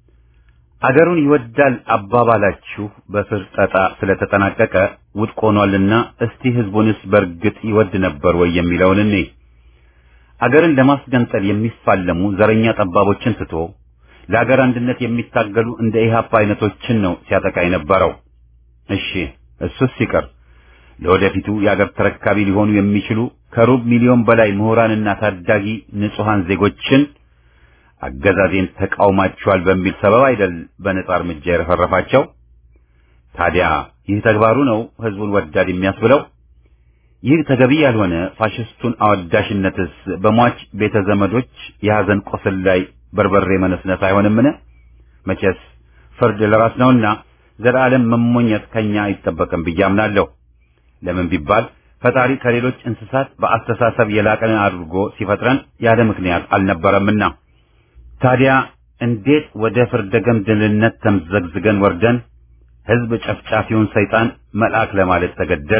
አገሩን ይወዳል አባባላችሁ በፍርጠጣ ስለተጠናቀቀ ውድቅ ሆኗልና እስቲ ህዝቡንስ በእርግጥ ይወድ ነበር ወይ የሚለውን እኔ አገርን ለማስገንጠል የሚፋለሙ ዘረኛ ጠባቦችን ትቶ ለአገር አንድነት የሚታገሉ እንደ ኢህአፓ አይነቶችን ነው ሲያጠቃ የነበረው። እሺ እሱስ ሲቀር ለወደፊቱ የአገር ተረካቢ ሊሆኑ የሚችሉ ከሩብ ሚሊዮን በላይ ምሁራንና ታዳጊ ንጹሐን ዜጎችን አገዛዜን ተቃውማቸዋል በሚል ሰበብ አይደል በነጻ እርምጃ የረፈረፋቸው። ታዲያ ይህ ተግባሩ ነው ህዝቡን ወዳድ የሚያስብለው? ይህ ተገቢ ያልሆነ ፋሽስቱን አወዳሽነትስ በሟች ቤተ ዘመዶች የሐዘን ቁስል ላይ በርበሬ መነስነስ አይሆንምን? መቼስ ፍርድ ለራስ ነውና ዘላለም መሞኘት ከኛ አይጠበቅም ብዬ አምናለሁ። ለምን ቢባል ፈጣሪ ከሌሎች እንስሳት በአስተሳሰብ የላቀን አድርጎ ሲፈጥረን ያለ ምክንያት አልነበረምና። ታዲያ እንዴት ወደ ፍርደ ገምድልነት ተምዘግዝገን ወርደን ህዝብ ጨፍጫፊውን ሰይጣን መልአክ ለማለት ተገደድ?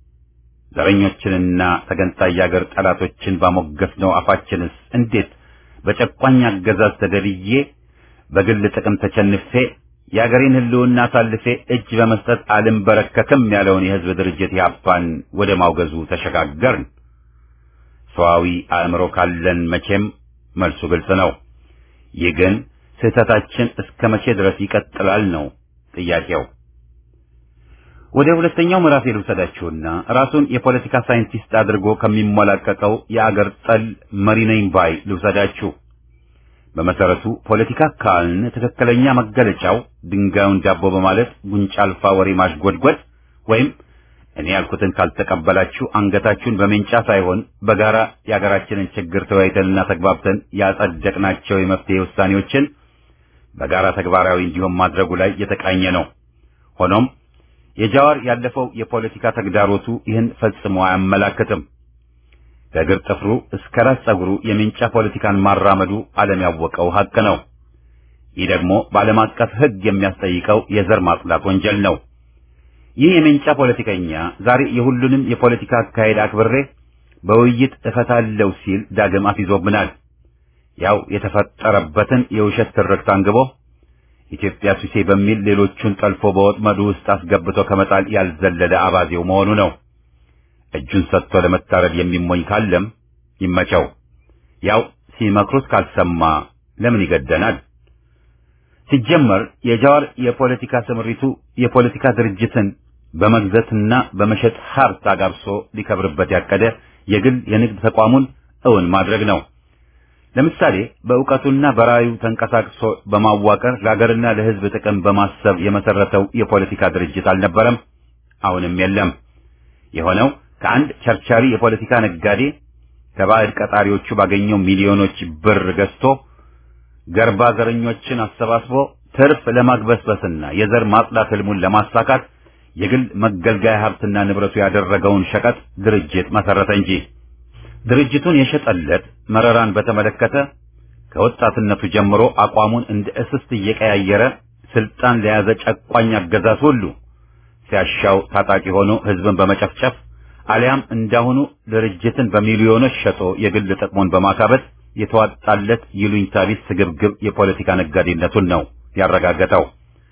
ዘረኞችንና ተገንጣይ የአገር ጠላቶችን ባሞገስነው አፋችንስ እንዴት በጨቋኝ አገዛዝ ተገድዬ በግል ጥቅም ተቸንፌ የአገሬን ህልውና አሳልፌ እጅ በመስጠት አልንበረከክም ያለውን የህዝብ ድርጅት ያፓን ወደ ማውገዙ ተሸጋገርን። ሰዋዊ አእምሮ ካለን መቼም መልሱ ግልጽ ነው። ይህ ግን ስህተታችን እስከ መቼ ድረስ ይቀጥላል ነው ጥያቄው። ወደ ሁለተኛው ምዕራፍ ልውሰዳችሁና ራሱን የፖለቲካ ሳይንቲስት አድርጎ ከሚሞላቀቀው የአገር ጠል መሪ ነኝ ባይ ልውሰዳችሁ። በመሰረቱ ፖለቲካ ካልን ትክክለኛ መገለጫው ድንጋዩን ዳቦ በማለት ጉንጫ አልፋ ወሬ ማሽጎድጎድ ወይም እኔ ያልኩትን ካልተቀበላችሁ አንገታችሁን በሜንጫ ሳይሆን በጋራ የሀገራችንን ችግር ተወያይተንና ተግባብተን ያጸደቅናቸው የመፍትሄ ውሳኔዎችን በጋራ ተግባራዊ እንዲሆን ማድረጉ ላይ የተቃኘ ነው። ሆኖም የጃዋር ያለፈው የፖለቲካ ተግዳሮቱ ይህን ፈጽሞ አያመላክትም። ከእግር ጥፍሩ እስከ ራስ ጸጉሩ የሜንጫ ፖለቲካን ማራመዱ ዓለም ያወቀው ሀቅ ነው። ይህ ደግሞ በዓለም አቀፍ ሕግ የሚያስጠይቀው የዘር ማጽዳት ወንጀል ነው። ይህ የሜንጫ ፖለቲከኛ ዛሬ የሁሉንም የፖለቲካ አካሄድ አክብሬ በውይይት እፈታለሁ ሲል ዳግም አስይዞብናል። ያው የተፈጠረበትን የውሸት ትርክት አንግቦ ኢትዮጵያ ሱሴ በሚል ሌሎቹን ጠልፎ በወጥመዱ ውስጥ አስገብቶ ከመጣል ያልዘለለ አባዜው መሆኑ ነው። እጁን ሰጥቶ ለመታረድ የሚሞኝ ካለም ይመቸው። ያው ሲመክሩት ካልሰማ ለምን ይገደናል? ሲጀመር የጃዋር የፖለቲካ ስምሪቱ የፖለቲካ ድርጅትን በመግዛትና በመሸጥ ሀብት አጋብሶ ሊከብርበት ያቀደ የግል የንግድ ተቋሙን እውን ማድረግ ነው። ለምሳሌ በእውቀቱና በራዩ ተንቀሳቅሶ በማዋቀር ለሀገርና ለሕዝብ ጥቅም በማሰብ የመሰረተው የፖለቲካ ድርጅት አልነበረም፣ አሁንም የለም። የሆነው ከአንድ ቸርቻሪ የፖለቲካ ነጋዴ ከባዕድ ቀጣሪዎቹ ባገኘው ሚሊዮኖች ብር ገዝቶ ገርባ ዘረኞችን አሰባስቦ ትርፍ ለማግበስበስና የዘር ማጽዳት ህልሙን ለማሳካት የግል መገልገያ ሀብትና ንብረቱ ያደረገውን ሸቀጥ ድርጅት መሰረተ እንጂ ድርጅቱን የሸጠለት መረራን በተመለከተ ከወጣትነቱ ጀምሮ አቋሙን እንደ እስስት እየቀያየረ ስልጣን ለያዘ ጨቋኝ አገዛዝ ሁሉ ሲያሻው ታጣቂ ሆኖ ህዝብን በመጨፍጨፍ አሊያም እንዳሁኑ ድርጅትን በሚሊዮኖች ሸጦ የግል ጥቅሙን በማካበት የተዋጣለት ይሉኝታ ቢስ ስግብግብ የፖለቲካ ነጋዴነቱን ነው ያረጋገጠው።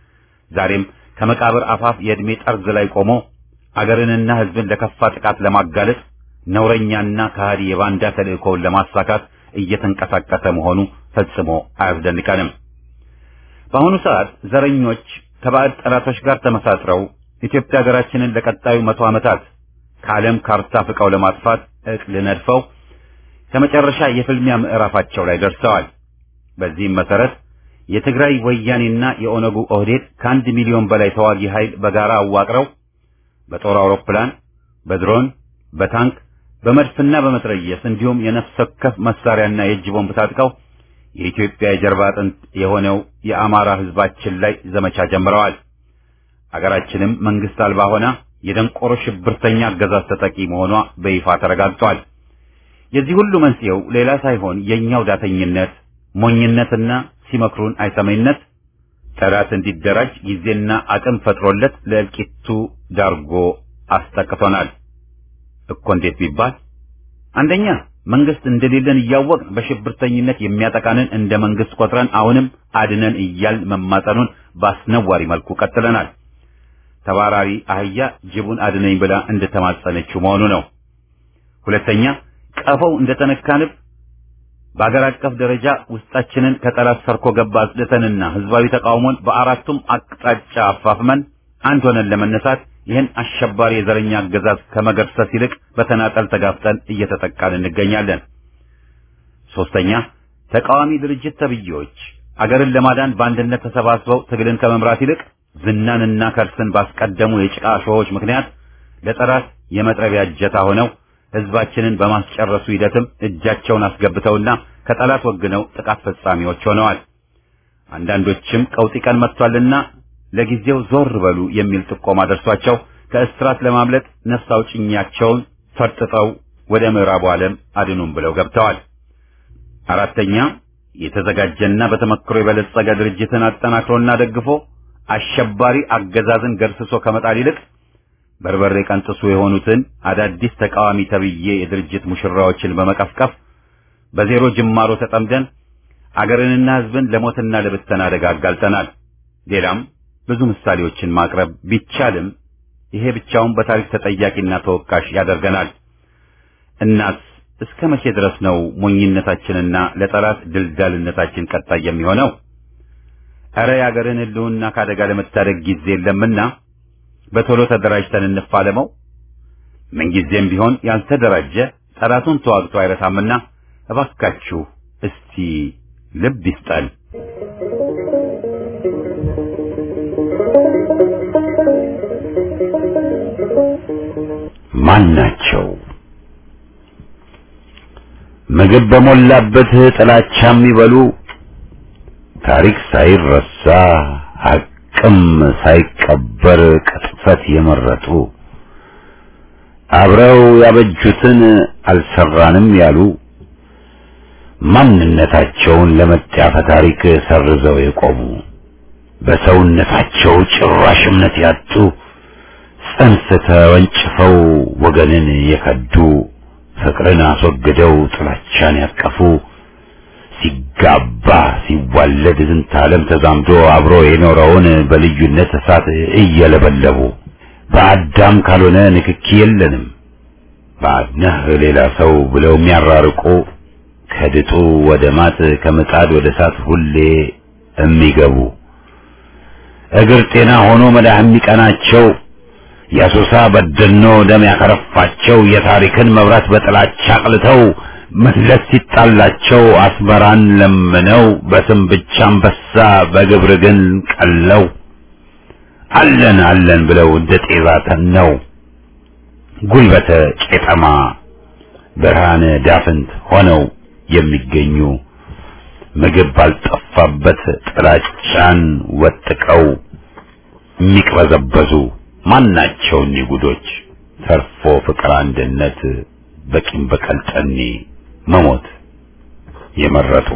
ዛሬም ከመቃብር አፋፍ የዕድሜ ጠርዝ ላይ ቆሞ አገርንና ህዝብን ለከፋ ጥቃት ለማጋለጥ ነውረኛና ከሃዲ የባንዳ ተልእኮውን ለማሳካት እየተንቀሳቀሰ መሆኑ ፈጽሞ አያስደንቀንም። በአሁኑ ሰዓት ዘረኞች ከባዕድ ጠላቶች ጋር ተመሳጥረው ኢትዮጵያ ሀገራችንን ለቀጣዩ መቶ ዓመታት ከዓለም ካርታ ፍቀው ለማጥፋት እቅድ ነድፈው ከመጨረሻ የፍልሚያ ምዕራፋቸው ላይ ደርሰዋል። በዚህም መሰረት የትግራይ ወያኔና የኦነጉ ኦህዴድ ከአንድ ሚሊዮን በላይ ተዋጊ ኃይል በጋራ አዋቅረው በጦር አውሮፕላን፣ በድሮን፣ በታንክ፣ በመድፍና በመትረየስ እንዲሁም የነፍስ ወከፍ መሳሪያና የእጅ ቦምብ ታጥቀው የኢትዮጵያ የጀርባ አጥንት የሆነው የአማራ ህዝባችን ላይ ዘመቻ ጀምረዋል። አገራችንም መንግስት አልባ ሆና የደንቆሮ ሽብርተኛ አገዛዝ ተጠቂ መሆኗ በይፋ ተረጋግጧል። የዚህ ሁሉ መንስኤው ሌላ ሳይሆን የኛው ዳተኝነት፣ ሞኝነትና ሲመክሩን አይሰማይነት ጠላት እንዲደራጅ ጊዜና አቅም ፈጥሮለት ለእልቂቱ ዳርጎ አስጠቅቶናል እኮ። እንዴት ቢባል አንደኛ መንግስት እንደሌለን እያወቅን በሽብርተኝነት የሚያጠቃንን እንደ መንግስት ቆጥረን አሁንም አድነን እያል መማጠኑን በአስነዋሪ መልኩ ቀጥለናል። ተባራሪ አህያ ጅቡን አድነኝ ብላ እንደተማጸነችው መሆኑ ነው። ሁለተኛ ቀፈው እንደተነካንብ በአገር አቀፍ ደረጃ ውስጣችንን ከጠላት ሰርኮ ገባ አጽድተንና ህዝባዊ ተቃውሞን በአራቱም አቅጣጫ አፋፍመን አንድ ሆነን ለመነሳት ይህን አሸባሪ የዘረኛ አገዛዝ ከመገርሰስ ይልቅ በተናጠል ተጋፍጠን እየተጠቃን እንገኛለን። ሶስተኛ ተቃዋሚ ድርጅት ተብዬዎች አገርን ለማዳን በአንድነት ተሰባስበው ትግልን ከመምራት ይልቅ ዝናንና ከርስን ባስቀደሙ የጭቃ ሾሆች ምክንያት ለጠላት የመጥረቢያ እጀታ ሆነው ህዝባችንን በማስጨረሱ ሂደትም እጃቸውን አስገብተውና ከጠላት ወግነው ጥቃት ፈጻሚዎች ሆነዋል። አንዳንዶችም ቀውጢ ቀን መጥቷልና ለጊዜው ዞር በሉ የሚል ጥቆማ ደርሷቸው ከእስራት ለማምለጥ ነፍስ አውጭኛቸውን ፈርጥጠው ወደ ምዕራቡ ዓለም አድኑም ብለው ገብተዋል። አራተኛ የተዘጋጀና በተመክሮ የበለጸገ ድርጅትን አጠናክሮና ደግፎ አሸባሪ አገዛዝን ገርስሶ ከመጣል ይልቅ በርበሬ ቀንጥሱ የሆኑትን አዳዲስ ተቃዋሚ ተብዬ የድርጅት ሙሽራዎችን በመቀፍቀፍ በዜሮ ጅማሮ ተጠምደን አገርንና ህዝብን ለሞትና ለብተና አደጋ አጋልጠናል። ሌላም ብዙ ምሳሌዎችን ማቅረብ ቢቻልም ይሄ ብቻውን በታሪክ ተጠያቂና ተወቃሽ ያደርገናል። እናስ እስከ መቼ ድረስ ነው ሞኝነታችንና ለጠላት ድልዳልነታችን ቀጣይ የሚሆነው? ኧረ የአገርን ሕልውና ከአደጋ ለመታደግ ጊዜ የለምና በቶሎ ተደራጅተን እንፋለመው። ምንጊዜም ቢሆን ያልተደራጀ ጠላቱን ተዋግቶ አይረታምና እባካችሁ እስቲ ልብ ይስጠን። ማን ናቸው? ምግብ በሞላበት ጥላቻ የሚበሉ ታሪክ ሳይረሳ ሐቅም ሳይቀበር ቅጥፈት የመረጡ አብረው ያበጁትን አልሰራንም ያሉ ማንነታቸውን ለመጣፈ ታሪክ ሰርዘው የቆሙ በሰውነታቸው ጭራሽ እምነት ያጡ ጽንፍ ተወንጭፈው ወገንን የከዱ ፍቅርን አስወግደው ጥላቻን ያቀፉ ሲጋባ ሲዋለድ ዝንተ ዓለም ተዛምዶ አብሮ የኖረውን በልዩነት እሳት እየለበለቡ በአዳም ካልሆነ ንክኪ የለንም ባድነህ ሌላ ሰው ብለው የሚያራርቁ ከድጡ ወደ ማጥ ከምጣድ ወደ እሳት ሁሌ የሚገቡ እግር ጤና ሆኖ መዳህ የሚቀናቸው የሱሳ በደኖ ደም ያከረፋቸው የታሪክን መብራት በጥላቻ አቅልተው መለስ ሲጣላቸው አስመራን ለምነው በስም ብቻ አንበሳ በግብር ግን ቀለው አለን አለን ብለው እንደ ጤዛ ተነው ጉልበተ ቄጠማ ብርሃነ ዳፍንት ሆነው የሚገኙ ምግብ ባልጠፋበት ጥላቻን ወጥቀው የሚቅበዘበዙ ማናቸው እኒህ ጉዶች ተርፎ ፍቅር አንድነት በቂም በቀል ጠኔ መሞት የመረጡ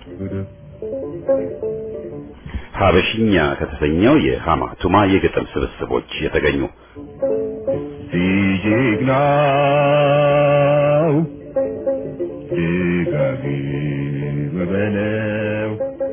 ሀበሽኛ ከተሰኘው የሃማ ቱማ የግጥም ስብስቦች የተገኙ ጀግናው ደጋግም በለው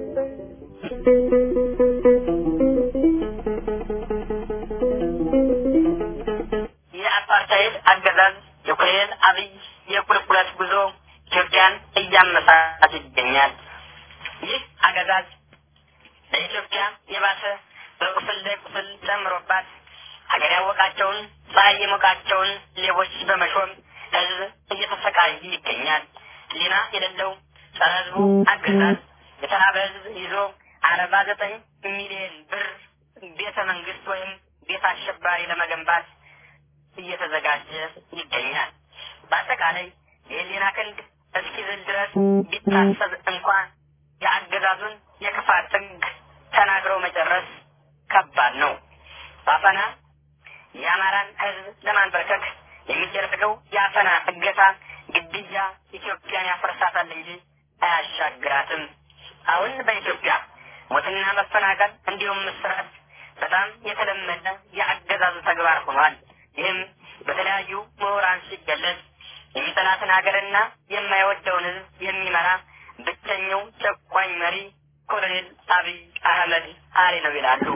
የአፓርታይድ አገዛዝ የኮሎኔል አብይ የቁልቁለት ጉዞ ኢትዮጵያን እያመሳት ይገኛል። ይህ አገዛዝ ለኢትዮጵያ የባሰ በቁስል ላይ ቁስል ጨምሮባት ሀገር ያወቃቸውን ፀሐይ የሞቃቸውን ሌቦች በመሾም ህዝብ እየተሰቃየ ይገኛል። ሊና የሌለው ጸረ ህዝቡ አገዛዝ የተራበ ህዝብ ይዞ አርባ ዘጠኝ ሚሊዮን ብር ቤተ መንግስት ወይም ቤት አሸባሪ ለመገንባት እየተዘጋጀ ይገኛል። በአጠቃላይ የህሊና ክንድ እስኪዝል ድረስ ቢታሰብ እንኳን የአገዛዙን የክፋት ጥግ ተናግረው መጨረስ ከባድ ነው። በአፈና የአማራን ህዝብ ለማንበርከክ የሚደረገው የአፈና እገታ፣ ግድያ ኢትዮጵያን ያፈርሳታል እንጂ አያሻግራትም። አሁን በኢትዮጵያ ሞትና መፈናቀል እንዲሁም ምስራት በጣም የተለመደ የአገዛዙ ተግባር ሆኗል። ይህም በተለያዩ ምሁራን ሲገለጽ የሚጠላትን ሀገርና የማይወደውን ህዝብ የሚመራ ብቸኛው ጨቋኝ መሪ ኮሎኔል አብይ አህመድ አሊ ነው ይላሉ።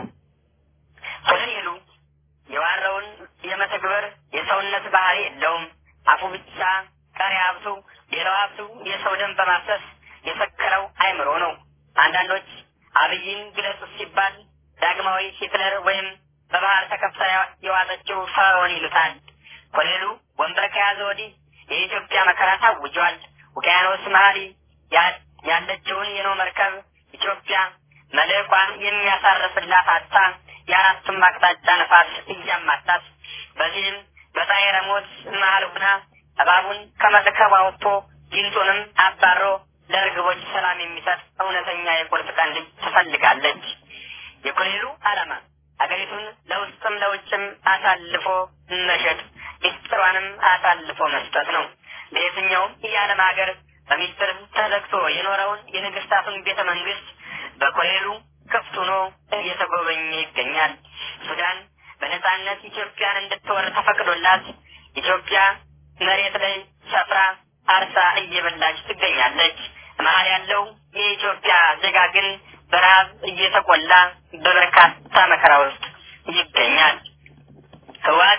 ኮሎኔሉ የዋረውን የመተግበር የሰውነት ባህሪ የለውም። አፉ ብቻ ቀሪ ሀብቱ፣ ሌላው ሀብቱ የሰው ደም በማፍሰስ የሰከረው አይምሮ ነው። አንዳንዶች አብይን ግለጹ ሲባል ዳግማዊ ሂትለር ወይም በባህር ተከፍታ የዋጠችው ፈርዖን ይሉታል። ኮሎኔሉ ወንበር ከያዘ ወዲህ የኢትዮጵያ መከራ ታውጇል። ውቅያኖስ መሀሪ ያለችውን የኖ መርከብ ኢትዮጵያ መልዕቋን የሚያሳርፍላት አጣ የአራቱም አቅጣጫ ነፋስ እያማታት በዚህም በጣይረ ሞት መሀል ሁና እባቡን ከመርከብ አውጥቶ ጊንጡንም አባሮ ለእርግቦች ሰላም የሚሰጥ እውነተኛ የቁርጥ ቀን ልጅ ትፈልጋለች። የኮሎኔሉ ዓላማ አገሪቱን ለውስጥም ለውጭም አሳልፎ መሸጥ፣ ሚስጥሯንም አሳልፎ መስጠት ነው። በየትኛውም የዓለም ሀገር በሚስጥር ተዘግቶ የኖረውን የንግስታቱን ቤተ መንግስት በኮሎኔሉ ክፍት ሆኖ እየተጎበኘ ይገኛል። ሱዳን በነጻነት ኢትዮጵያን እንድትወር ተፈቅዶላት ኢትዮጵያ መሬት ላይ ሰፍራ አርሳ እየበላች ትገኛለች። መሀል ያለው የኢትዮጵያ ዜጋ ግን በረሃብ እየተቆላ በበርካታ መከራ ውስጥ ይገኛል። ህወሓት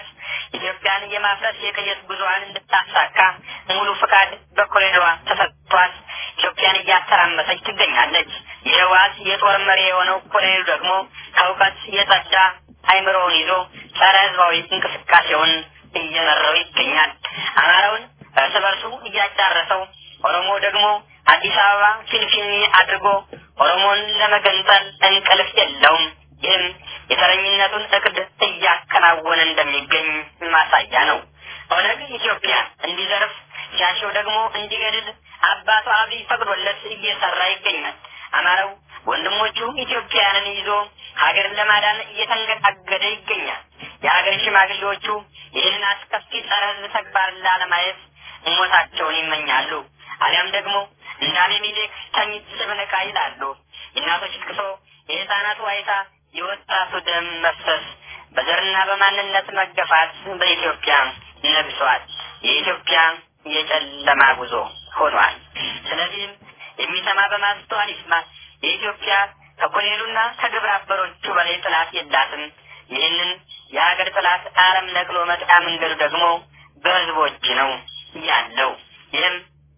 ኢትዮጵያን የማፍረስ የቅየት ጉዞዋን እንድታሳካ ሙሉ ፍቃድ በኮሪደሯ ተሰጥቷት ኢትዮጵያን እያተራመሰች ትገኛለች። የህወሓት የጦር መሪ የሆነው ኮሎኔሉ ደግሞ ከእውቀት የጸዳ አይምሮውን ይዞ ጸረ ህዝባዊ እንቅስቃሴውን እየመራው ይገኛል። አማራውን እርስ በርሱ እያጫረሰው፣ ኦሮሞ ደግሞ አዲስ አበባ ፊንፊኔ አድርጎ ኦሮሞን ለመገንጠል እንቅልፍ የለውም። ይህም የተረኝነቱን እቅድ እያከናወነ እንደሚገኝ ማሳያ ነው። ኦነግ ኢትዮጵያ እንዲዘርፍ ሲያሸው ደግሞ እንዲገድል አባቱ አብይ ፈቅዶለት እየሰራ ይገኛል። አማራው ወንድሞቹ ኢትዮጵያውያንን ይዞ ሀገርን ለማዳን እየተንገዳገደ ይገኛል። የሀገር ሽማግሌዎቹ ይህንን አስከፊ ጸረ ህዝብ ተግባር ላለማየት ሞታቸውን ይመኛሉ። አሊያም ደግሞ እንደ አቤሜሌክ ተኝት ስብነቃ ይላሉ። የእናቶች ልቅሶ፣ የህፃናት ዋይታ፣ የወጣቱ ደም መፍሰስ፣ በዘርና በማንነት መገፋት በኢትዮጵያ ነግሷል። የኢትዮጵያ የጨለማ ጉዞ ሆኗል። ስለዚህም የሚሰማ በማስተዋል ይስማ። የኢትዮጵያ ከኮሎኔሉና ከግብረ አበሮቹ በላይ ጥላት የላትም። ይህንን የሀገር ጥላት አረም ነቅሎ መጥያ መንገዱ ደግሞ በህዝቦች ነው ያለው። ይህም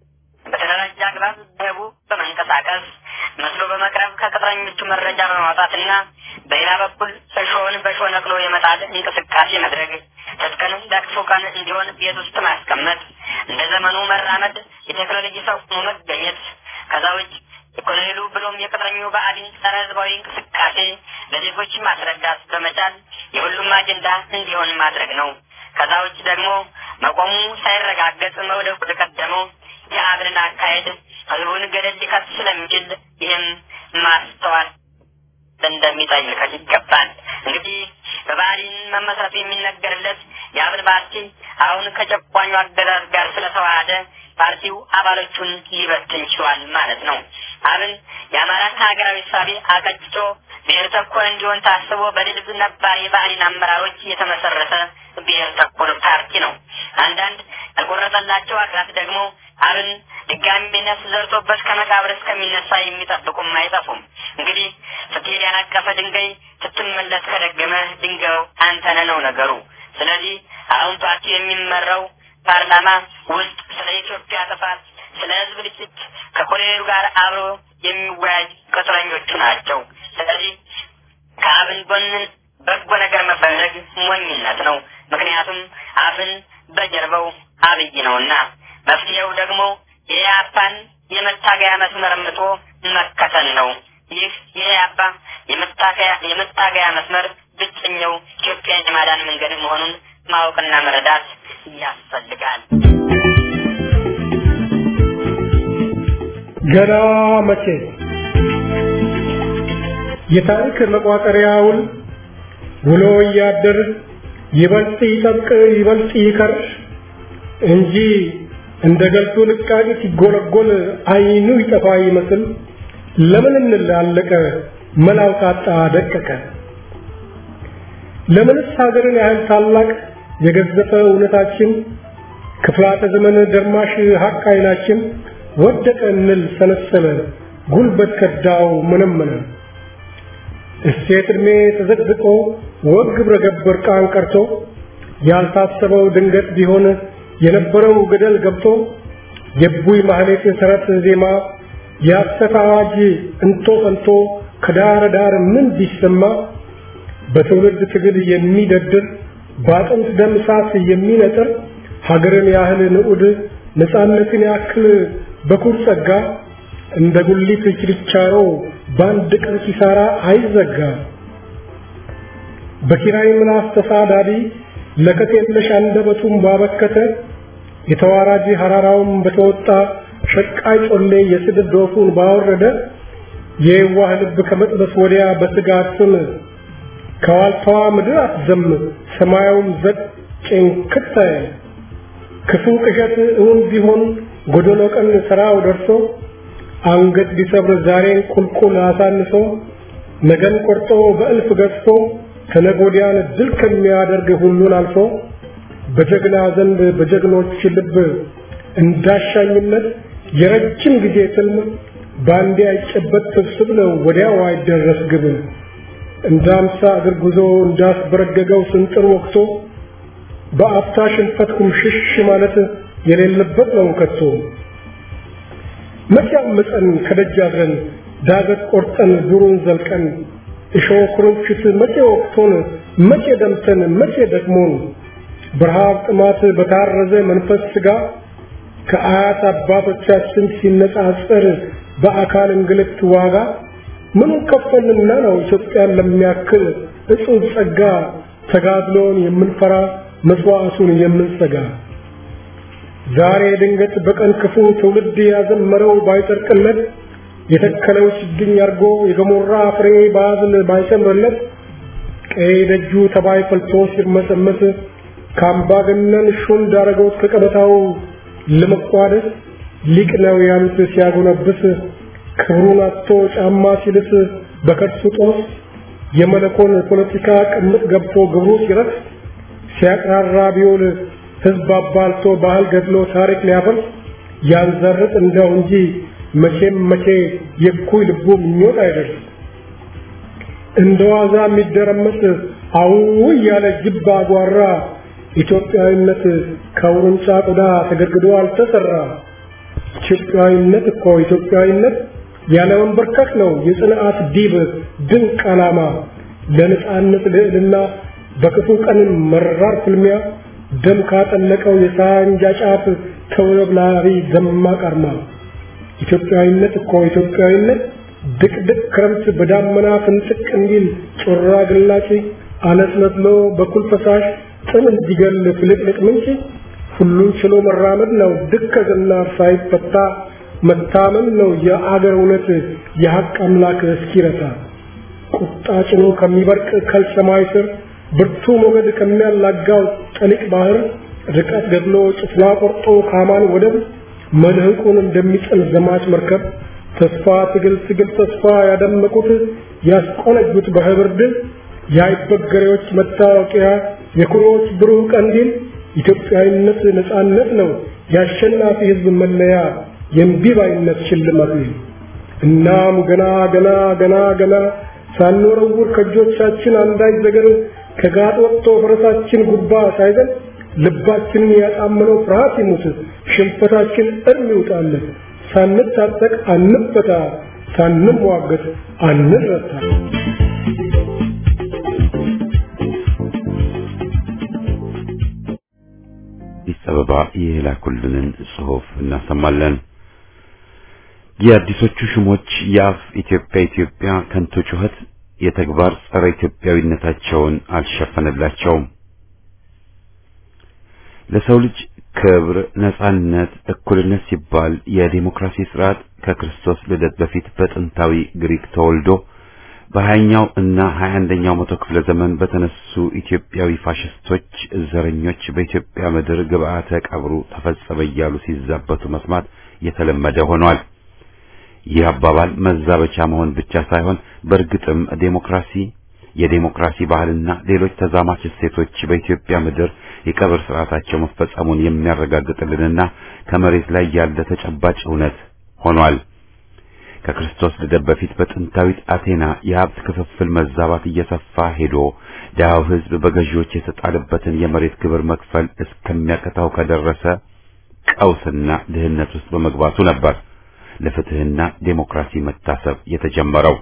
በተደራጀ አግባብ በህቡ በመንቀሳቀስ መስሎ በመቅረብ ከቅጥረኞቹ መረጃ በማውጣትና በሌላ በኩል እሾህን በእሾህ ነቅሎ የመጣል እንቅስቃሴ ማድረግ፣ ትጥቅን ለክፉ ቀን እንዲሆን ቤት ውስጥ ማስቀመጥ፣ እንደ ዘመኑ መራመድ፣ የቴክኖሎጂ ሰው ሆኖ መገኘት፣ ከዛ ውጭ የኮሎኔሉ ብሎም የቅጥረኙ ብአዴን ጸረ ህዝባዊ እንቅስቃሴ ለዜጎች ማስረዳት በመቻል የሁሉም አጀንዳ እንዲሆን ማድረግ ነው። ከዛ ውጭ ደግሞ መቆሙ ሳይረጋገጥ መውደቁ ተቀደመው የአብንን አካሄድ ህዝቡን ገደል ሊከት ስለሚችል ይህም ማስተዋል እንደሚጠይቀት ይገባል። እንግዲህ በብአዴን መመስረቱ የሚነገርለት የአብን ፓርቲ አሁን ከጨቋኙ አገዛዝ ጋር ስለተዋሃደ ፓርቲው አባሎቹን ሊበትን ችሏል ማለት ነው። አብን የአማራን ሀገራዊ ሳቤ አቀጭጮ ብሔር ተኮር እንዲሆን ታስቦ በድልብ ነባር የብአዴን አመራሮች የተመሰረተ ብሔር ተኮር ፓርቲ ነው። አንዳንድ ያልቆረጠላቸው አካላት ደግሞ አብን ድጋሚ ነፍስ ዘርቶበት ከመቃብር እስከሚነሳ የሚጠብቁም አይጠፉም። እንግዲህ ስትሄድ ያነቀፈ ድንጋይ ስትመለስ ከደገመ ድንጋዩ አንተነ ነው ነገሩ። ስለዚህ አሁን ፓርቲው የሚመራው ፓርላማ ውስጥ ስለ ኢትዮጵያ ጥፋት፣ ስለ ህዝብ ልጭት ከኮሎኔሉ ጋር አብሮ የሚወያይ ቅጥረኞቹ ናቸው። ስለዚህ ከአብን ጎን በጎ ነገር መፈለግ ሞኝነት ነው። ምክንያቱም አብን በጀርባው አብይ ነውና። መፍትሄው ደግሞ የኢህአፓን የመታገያ መስመር ምቶ መከተል ነው። ይህ የኢህአፓ የመታገያ መስመር ብቸኛው ኢትዮጵያን የማዳን መንገድ መሆኑን ማወቅና መረዳት ያስፈልጋል። ገና መቼ የታሪክ መቋጠሪያውን ውሎ እያደር ይበልጥ ይጠብቅ ይበልጥ ይከር እንጂ እንደ ገልቱ ልቃቂ ሲጎለጎል አይኑ ይጠፋ ይመስል ለምን እንላለቀ መላው ታጣ ደቀቀ ለምንስ ሀገርን ያህል ታላቅ የገዘፈ እውነታችን ክፍላተ ዘመን ደርማሽ ሀቅ አይናችን ወደቀ እንል ሰነሰለ ጉልበት ከዳው መነመነ እሴት ዕድሜ ተዘቅዝቆ ወግ ግብረ ገብ እርቃን ቀርቶ ያልታሰበው ድንገት ቢሆን የነበረው ገደል ገብቶ የቡይ ማህሌት ሰረት ዜማ የሐሰት አዋጅ እንቶ ፈንቶ ከዳር ዳር ምን ቢሰማ በትውልድ ትግል የሚደድር በአጥንት ደም እሳት የሚነጥር ሀገርን ያህል ንዑድ ነፃነትን ያክል በኩር ጸጋ እንደ ጉሊት ችርቻሮ በአንድ ቀን ኪሳራ አይዘጋ። በኪራይ ምላስ ተሳዳቢ ለከት የለሽ አንደበቱን ባበከተ የተዋራጅ ሐራራውን በተወጣ ሸቃይ ጮሌ የስድብ ዶፉን ባወረደ የዋህ ልብ ከመጥበስ ወዲያ በስጋት ስም ከዋልታዋ ምድር አትዘም ሰማያውም ዘቅ ጭንክት ክፉ ቅዠት እውን ቢሆን ጎደሎ ቀን ስራው ደርሶ አንገት ቢሰብር ዛሬን ቁልቁል አሳንሶ ነገን ቆርጦ በእልፍ ገዝፎ ከነጎዲያን ድል ከሚያደርግ ሁሉን አልፎ በጀግና ዘንድ በጀግኖች ልብ እንዳሻኝነት የረጅም ጊዜ ትልም ባንዴ አይጨበጥ ስብስብ ነው ወዲያው አይደረስ ግብ እንደ አምሳ እግር ጉዞ እንዳስበረገገው ስንጥር ወቅቶ በአፍታ ሽንፈት ኩምሽሽ ማለት የሌለበት ነው ከቶ መቼ አመፀን ከደጅ አድረን ዳገት ቆርጠን ዱሩን ዘልቀን እሾህ ኩርንችት መቼ ወቅቶን መቼ ደምተን መቼ ደክሞን በረሃብ ጥማት በታረዘ መንፈስ ስጋ ከአያት አባቶቻችን ሲነጻጸር በአካል እንግልት ዋጋ ምኑ ከፈልንና ነው ኢትዮጵያን ለሚያክል እጹብ ጸጋ ተጋድሎን የምንፈራ መስዋዕቱን የምንሰጋ ዛሬ ድንገት በቀን ክፉ ትውልድ ያዘመረው ባይጠርቅለት የተከለው ችግኝ አርጎ የገሞራ ፍሬ ባዝል ባይሰምርለት ቀይ ደጁ ተባይ ፈልቶ ሲርመሰመስ ከአምባገነን ሹም ዳረገውት ከቀበታው ለመቋደስ ሊቅ ነው ያሉት ሲያጎነብስ ክብሩን አጥቶ ጫማ ሲልስ በከርሱ ጦስ የመለኮን ፖለቲካ ቅምጥ ገብቶ ግብሩ ሲረስ ሲያቅራራ ቢውል ህዝብ አባልቶ ባህል ገድሎ ታሪክ ሊያፈርስ ያንዘርጥ እንደው እንጂ መቼም መቼ የኩይ ልቡ ምኞት አይደርስ እንደ ዋዛ የሚደረመስ አው ያለ ጅብ አጓራ ኢትዮጵያዊነት ከውርንጫ ቆዳ ተገድግዶ አልተሰራ ኢትዮጵያዊነት እኮ ኢትዮጵያዊነት ያለ መንበርከክ ነው የጽንዓት ዲብ ድንቅ ዓላማ ለነጻነት ልዕልና በክፉ ቀን መራር ፍልሚያ ደም ካጠለቀው የሳንጃ ጫፍ ተውለብላሪ ደማቅ አርማ ኢትዮጵያዊነት እኮ ኢትዮጵያዊነት ድቅድቅ ክረምት በዳመና ፍንጥቅ እንዲል ጮራ ግላጭ አነስነስሎ በኩል ፈሳሽ ጥም እንዲገል ፍልቅልቅ ምንጭ ሁሉን ችሎ መራመድ ነው ድከትና ሳይፈታ መታመን ነው የአገር እውነት የሐቅ አምላክ እስኪረታ ቁጣ ጭኖ ከሚበርቅ ከልሰማይ ስር ብርቱ ሞገድ ከሚያላጋው ጠሊቅ ባህር ርቀት ገድሎ ጭፍላ ቆርጦ ካማን ወደብ መልህቁን እንደሚጥል ዘማች መርከብ ተስፋ ትግል ትግል ተስፋ ያደመቁት ያስቆነጁት በህብር ድል የአይበገሬዎች መታወቂያ የኩሮዎች ብሩህ ቀንዲል ኢትዮጵያዊነት ነጻነት ነው የአሸናፊ ህዝብ መለያ የእምቢባይነት ሽልማት እናም ገና ገና ገና ገና ሳንወረውር ከእጆቻችን አንዳች ነገር ከጋጥ ወጥቶ ፈረሳችን ጉባ ሳይዘን ልባችንን ያጣመነው ፍርሃት ይሙት ሽንፈታችን እርም ይውጣለን ሳንታጠቅ አንፈታ ሳንሟገት አንረታ አዲስ አበባ የላኩልንን ጽሑፍ እናሰማለን። የአዲሶቹ ሹሞች የአፍ ኢትዮጵያ ኢትዮጵያ ከንቱ ጩኸት የተግባር ጸረ ኢትዮጵያዊነታቸውን አልሸፈነላቸውም። ለሰው ልጅ ክብር፣ ነጻነት፣ እኩልነት ሲባል የዲሞክራሲ ስርዓት ከክርስቶስ ልደት በፊት በጥንታዊ ግሪክ ተወልዶ በሀያኛው እና ሀያ አንደኛው መቶ ክፍለ ዘመን በተነሱ ኢትዮጵያዊ ፋሽስቶች ዘረኞች በኢትዮጵያ ምድር ግብአተ ቀብሩ ተፈጸመ እያሉ ሲዛበቱ መስማት የተለመደ ሆኗል። ይህ አባባል መዛበቻ መሆን ብቻ ሳይሆን በእርግጥም ዴሞክራሲ፣ የዴሞክራሲ ባህልና ሌሎች ተዛማች እሴቶች በኢትዮጵያ ምድር የቀብር ስርዓታቸው መፈጸሙን የሚያረጋግጥልንና ከመሬት ላይ ያለ ተጨባጭ እውነት ሆኗል። ከክርስቶስ ልደት በፊት በጥንታዊት አቴና የሀብት ክፍፍል መዛባት እየሰፋ ሄዶ ድሃው ሕዝብ በገዢዎች የተጣለበትን የመሬት ግብር መክፈል እስከሚያቀታው ከደረሰ ቀውስና ድህነት ውስጥ በመግባቱ ነበር ለፍትህና ዴሞክራሲ መታሰብ የተጀመረው።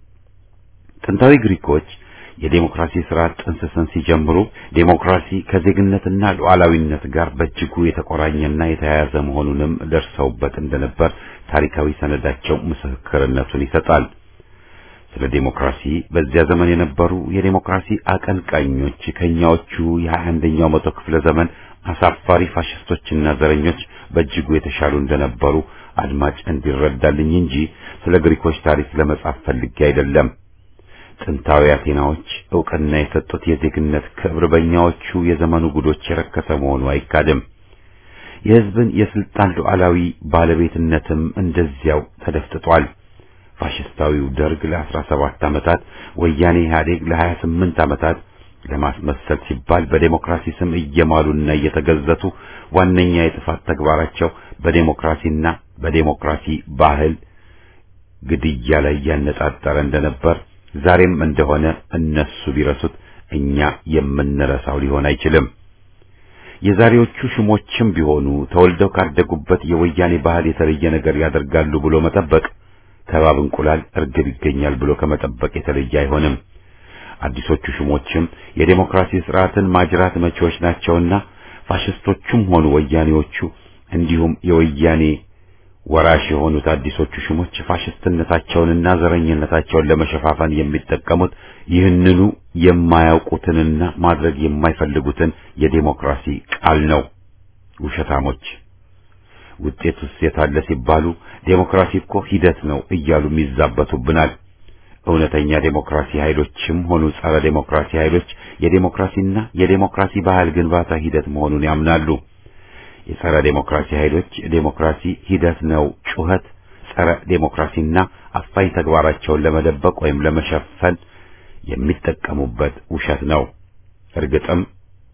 ጥንታዊ ግሪኮች የዴሞክራሲ ስርዓት ጥንስስን ሲጀምሩ ዴሞክራሲ ከዜግነትና ሉዓላዊነት ጋር በእጅጉ የተቆራኘና የተያያዘ መሆኑንም ደርሰውበት እንደነበር ታሪካዊ ሰነዳቸው ምስክርነቱን ይሰጣል። ስለ ዴሞክራሲ በዚያ ዘመን የነበሩ የዴሞክራሲ አቀንቃኞች ከኛዎቹ የሀያ አንደኛው መቶ ክፍለ ዘመን አሳፋሪ ፋሽስቶችና ዘረኞች በእጅጉ የተሻሉ እንደነበሩ አድማጭ እንዲረዳልኝ እንጂ ስለ ግሪኮች ታሪክ ለመጻፍ ፈልጌ አይደለም። ጥንታዊ አቴናዎች ዕውቅና የሰጡት የዜግነት ክብር በእኛዎቹ የዘመኑ ጉዶች የረከሰ መሆኑ አይካድም። የሕዝብን የስልጣን ሉዓላዊ ባለቤትነትም እንደዚያው ተደፍጥጧል። ፋሽስታዊው ደርግ ለአስራ ሰባት ዓመታት፣ ወያኔ ኢህአዴግ ለሀያ ስምንት ዓመታት ለማስመሰል ሲባል በዴሞክራሲ ስም እየማሉና እየተገዘቱ ዋነኛ የጥፋት ተግባራቸው በዴሞክራሲና በዴሞክራሲ ባህል ግድያ ላይ ያነጣጠረ እንደነበር ዛሬም እንደሆነ እነሱ ቢረሱት እኛ የምንረሳው ሊሆን አይችልም። የዛሬዎቹ ሹሞችም ቢሆኑ ተወልደው ካደጉበት የወያኔ ባህል የተለየ ነገር ያደርጋሉ ብሎ መጠበቅ ከባብ እንቁላል እርግብ ይገኛል ብሎ ከመጠበቅ የተለየ አይሆንም። አዲሶቹ ሹሞችም የዴሞክራሲ ስርዓትን ማጅራት መቼዎች ናቸውና ፋሽስቶቹም ሆኑ ወያኔዎቹ እንዲሁም የወያኔ ወራሽ የሆኑት አዲሶቹ ሹሞች ፋሽስትነታቸውንና ዘረኝነታቸውን ለመሸፋፈን የሚጠቀሙት ይህንኑ የማያውቁትንና ማድረግ የማይፈልጉትን የዴሞክራሲ ቃል ነው። ውሸታሞች ውጤቱስ የታለ ሲባሉ ዴሞክራሲ እኮ ሂደት ነው እያሉም ይዛበቱብናል። እውነተኛ ዴሞክራሲ ኃይሎችም ሆኑ ጸረ ዴሞክራሲ ኃይሎች የዴሞክራሲና የዴሞክራሲ ባህል ግንባታ ሂደት መሆኑን ያምናሉ። የጸረ ዴሞክራሲ ኃይሎች ዴሞክራሲ ሂደት ነው ጩኸት ጸረ ዴሞክራሲና አፋኝ ተግባራቸውን ለመደበቅ ወይም ለመሸፈን የሚጠቀሙበት ውሸት ነው። እርግጥም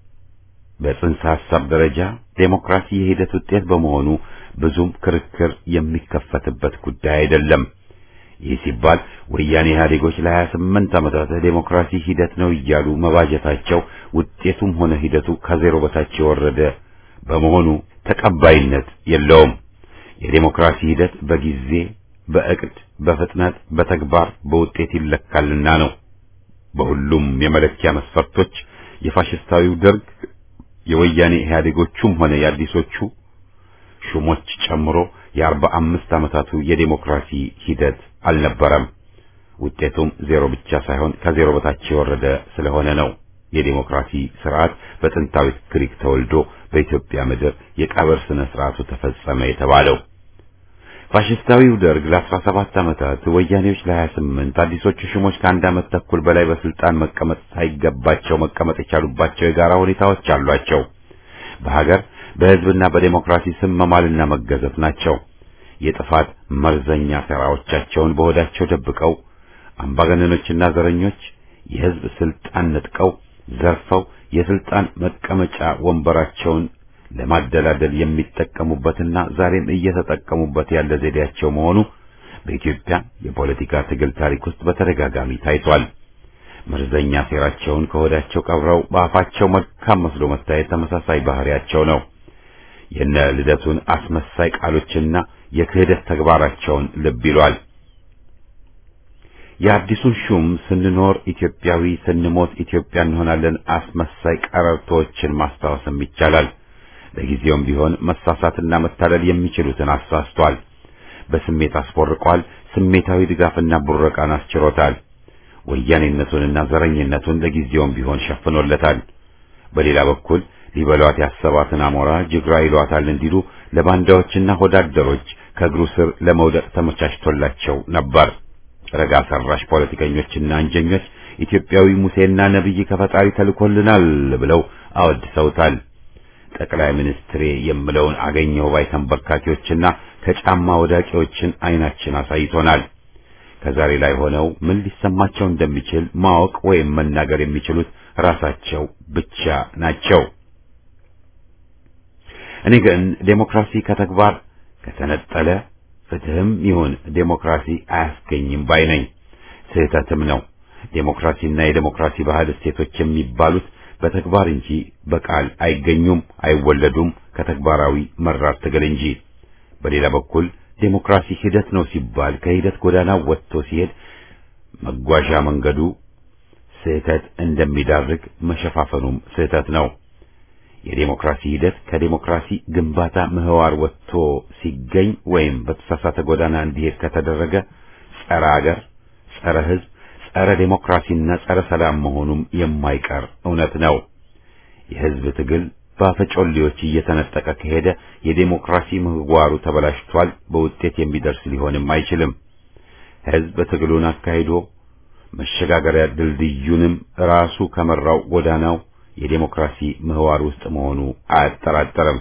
በጽንሰ ሐሳብ ደረጃ ዴሞክራሲ የሂደት ውጤት በመሆኑ ብዙም ክርክር የሚከፈትበት ጉዳይ አይደለም። ይህ ሲባል ወያኔ ኢህአዴጎች ለሀያ ስምንት ዓመታት ዴሞክራሲ ሂደት ነው እያሉ መባጀታቸው ውጤቱም ሆነ ሂደቱ ከዜሮ በታች የወረደ በመሆኑ ተቀባይነት የለውም። የዴሞክራሲ ሂደት በጊዜ፣ በእቅድ፣ በፍጥነት፣ በተግባር፣ በውጤት ይለካልና ነው። በሁሉም የመለኪያ መስፈርቶች የፋሽስታዊው ደርግ የወያኔ ኢህአዴጎቹም ሆነ የአዲሶቹ ሹሞች ጨምሮ የአርባ አምስት ዓመታቱ የዴሞክራሲ ሂደት አልነበረም። ውጤቱም ዜሮ ብቻ ሳይሆን ከዜሮ በታች የወረደ ስለሆነ ነው። የዴሞክራሲ ስርዓት በጥንታዊት ግሪክ ተወልዶ በኢትዮጵያ ምድር የቀብር ስነ ስርዓቱ ተፈጸመ የተባለው። ፋሽስታዊው ደርግ ለአስራ ሰባት ዓመታት ወያኔዎች ለሀያ ስምንት አዲሶቹ ሹሞች ከአንድ ዓመት ተኩል በላይ በስልጣን መቀመጥ ሳይገባቸው መቀመጥ የቻሉባቸው የጋራ ሁኔታዎች አሏቸው። በሀገር በህዝብና በዴሞክራሲ ስም መማልና መገዘት ናቸው። የጥፋት መርዘኛ ሴራዎቻቸውን በሆዳቸው ደብቀው አምባገነኖችና ዘረኞች የህዝብ ስልጣን ነጥቀው ዘርፈው የስልጣን መቀመጫ ወንበራቸውን ለማደላደል የሚጠቀሙበትና ዛሬም እየተጠቀሙበት ያለ ዘዴያቸው መሆኑ በኢትዮጵያ የፖለቲካ ትግል ታሪክ ውስጥ በተደጋጋሚ ታይቷል። መርዘኛ ሴራቸውን ከሆዳቸው ቀብረው በአፋቸው መልካም መስሎ መታየት ተመሳሳይ ባህሪያቸው ነው። የነ ልደቱን አስመሳይ ቃሎችና የክህደት ተግባራቸውን ልብ ይሏል። የአዲሱን ሹም ስንኖር ኢትዮጵያዊ ስንሞት ኢትዮጵያ እንሆናለን አስመሳይ ቀረርቶችን ማስታወስም ይቻላል። ለጊዜውም ቢሆን መሳሳትና መታለል የሚችሉትን አሳስቷል። በስሜት አስቦርቋል። ስሜታዊ ድጋፍና ቡረቃን አስችሮታል። ወያኔነቱንና ዘረኝነቱን ለጊዜውም ቢሆን ሸፍኖለታል። በሌላ በኩል ሊበሏት ያሰባትን አሞራ ጅግራ ይሏታል እንዲሉ ለባንዳዎችና ሆዳደሮች ከእግሩ ስር ለመውደቅ ተመቻችቶላቸው ነበር። ረጋ ሰራሽ ፖለቲከኞችና አንጀኞች ኢትዮጵያዊ ሙሴና ነቢይ ከፈጣሪ ተልኮልናል ብለው አወድሰውታል። ጠቅላይ ሚኒስትሬ የምለውን አገኘው ባይ ተንበርካኪዎችና ከጫማ ወዳቂዎችን አይናችን አሳይቶናል። ከዛሬ ላይ ሆነው ምን ሊሰማቸው እንደሚችል ማወቅ ወይም መናገር የሚችሉት ራሳቸው ብቻ ናቸው። እኔ ግን ዴሞክራሲ ከተግባር ከተነጠለ ፍትህም ይሁን ዴሞክራሲ አያስገኝም ባይ ነኝ። ስህተትም ነው። ዴሞክራሲና የዴሞክራሲ ባህል እሴቶች የሚባሉት በተግባር እንጂ በቃል አይገኙም፣ አይወለዱም ከተግባራዊ መራር ትግል እንጂ። በሌላ በኩል ዴሞክራሲ ሂደት ነው ሲባል ከሂደት ጎዳና ወጥቶ ሲሄድ መጓዣ መንገዱ ስህተት እንደሚዳርግ መሸፋፈኑም ስህተት ነው። የዴሞክራሲ ሂደት ከዴሞክራሲ ግንባታ ምህዋር ወጥቶ ሲገኝ ወይም በተሳሳተ ጎዳና እንዲሄድ ከተደረገ ጸረ አገር፣ ጸረ ሕዝብ፣ ጸረ ዴሞክራሲና ጸረ ሰላም መሆኑም የማይቀር እውነት ነው። የሕዝብ ትግል በአፈጮሌዎች እየተነጠቀ ከሄደ የዴሞክራሲ ምህዋሩ ተበላሽቷል፣ በውጤት የሚደርስ ሊሆንም አይችልም። ሕዝብ ትግሉን አካሂዶ መሸጋገሪያ ድልድዩንም ራሱ ከመራው ጎዳናው የዴሞክራሲ ምህዋር ውስጥ መሆኑ አያጠራጠርም።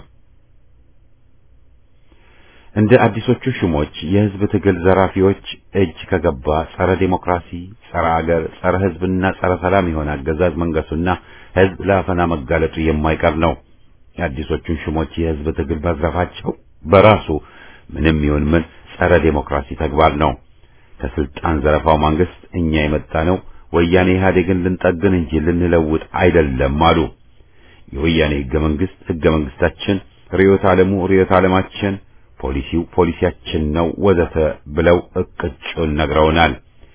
እንደ አዲሶቹ ሹሞች የህዝብ ትግል ዘራፊዎች እጅ ከገባ ጸረ ዴሞክራሲ፣ ጸረ አገር፣ ጸረ ህዝብና ጸረ ሰላም የሆነ አገዛዝ መንገሱና ህዝብ ለአፈና መጋለጡ የማይቀር ነው። የአዲሶቹን ሹሞች የህዝብ ትግል መዝረፋቸው በራሱ ምንም ይሁን ምን ጸረ ዴሞክራሲ ተግባር ነው። ከስልጣን ዘረፋው መንግስት እኛ የመጣ ነው ወያኔ ኢህአዴግን ልንጠግን እንጂ ልንለውጥ አይደለም አሉ። የወያኔ ህገ መንግስት ህገ መንግስታችን፣ ርዕዮተ ዓለሙ ርዕዮተ ዓለማችን፣ ፖሊሲው ፖሊሲያችን ነው ወዘተ ብለው እቅጩን ነግረውናል።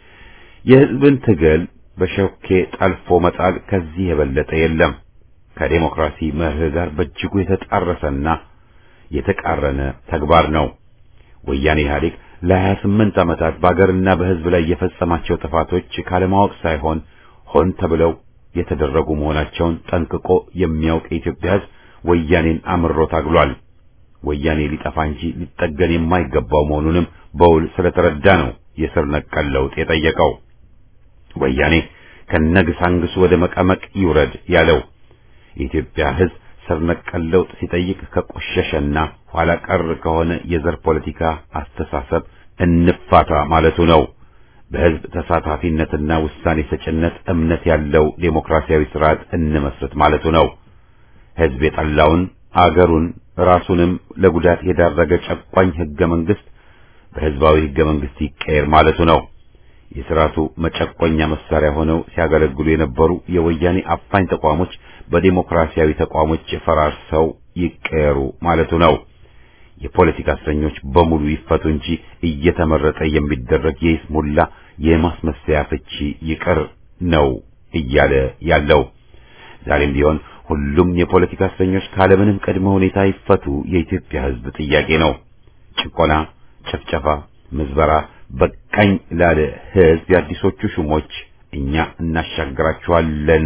የህዝብን ትግል በሾኬ ጠልፎ መጣል ከዚህ የበለጠ የለም። ከዴሞክራሲ መርህ ጋር በእጅጉ የተጣረሰና የተቃረነ ተግባር ነው። ወያኔ ኢህአዴግ ለሀያ ስምንት ዓመታት በአገርና በህዝብ ላይ የፈጸማቸው ጥፋቶች ካለማወቅ ሳይሆን ሆን ተብለው የተደረጉ መሆናቸውን ጠንቅቆ የሚያውቅ የኢትዮጵያ ህዝብ ወያኔን አምሮ ታግሏል። ወያኔ ሊጠፋ እንጂ ሊጠገን የማይገባው መሆኑንም በውል ስለተረዳ ነው የስር ነቀል ለውጥ የጠየቀው። ወያኔ ከነግሳንግሱ ወደ መቀመቅ ይውረድ ያለው የኢትዮጵያ ህዝብ ስር ነቀል ለውጥ ሲጠይቅ ከቆሸሸና ኋላ ቀር ከሆነ የዘር ፖለቲካ አስተሳሰብ እንፋታ ማለቱ ነው። በህዝብ ተሳታፊነትና ውሳኔ ሰጭነት እምነት ያለው ዴሞክራሲያዊ ስርዓት እንመስረት ማለቱ ነው። ህዝብ የጠላውን አገሩን ራሱንም ለጉዳት የዳረገ ጨቋኝ ህገ መንግስት በህዝባዊ ህገ መንግስት ይቀየር ማለቱ ነው። የስርዓቱ መጨቆኛ መሳሪያ ሆነው ሲያገለግሉ የነበሩ የወያኔ አፋኝ ተቋሞች በዲሞክራሲያዊ ተቋሞች ፈራርሰው ይቀየሩ ማለቱ ነው። የፖለቲካ እስረኞች በሙሉ ይፈቱ እንጂ እየተመረጠ የሚደረግ የይስሙላ የማስመሰያ ፍቺ ይቅር ነው እያለ ያለው። ዛሬም ቢሆን ሁሉም የፖለቲካ እስረኞች ካለምንም ቅድመ ሁኔታ ይፈቱ የኢትዮጵያ ህዝብ ጥያቄ ነው። ጭቆና፣ ጭፍጨፋ፣ ምዝበራ በቃኝ ላለ ህዝብ የአዲሶቹ ሹሞች እኛ እናሻግራችኋለን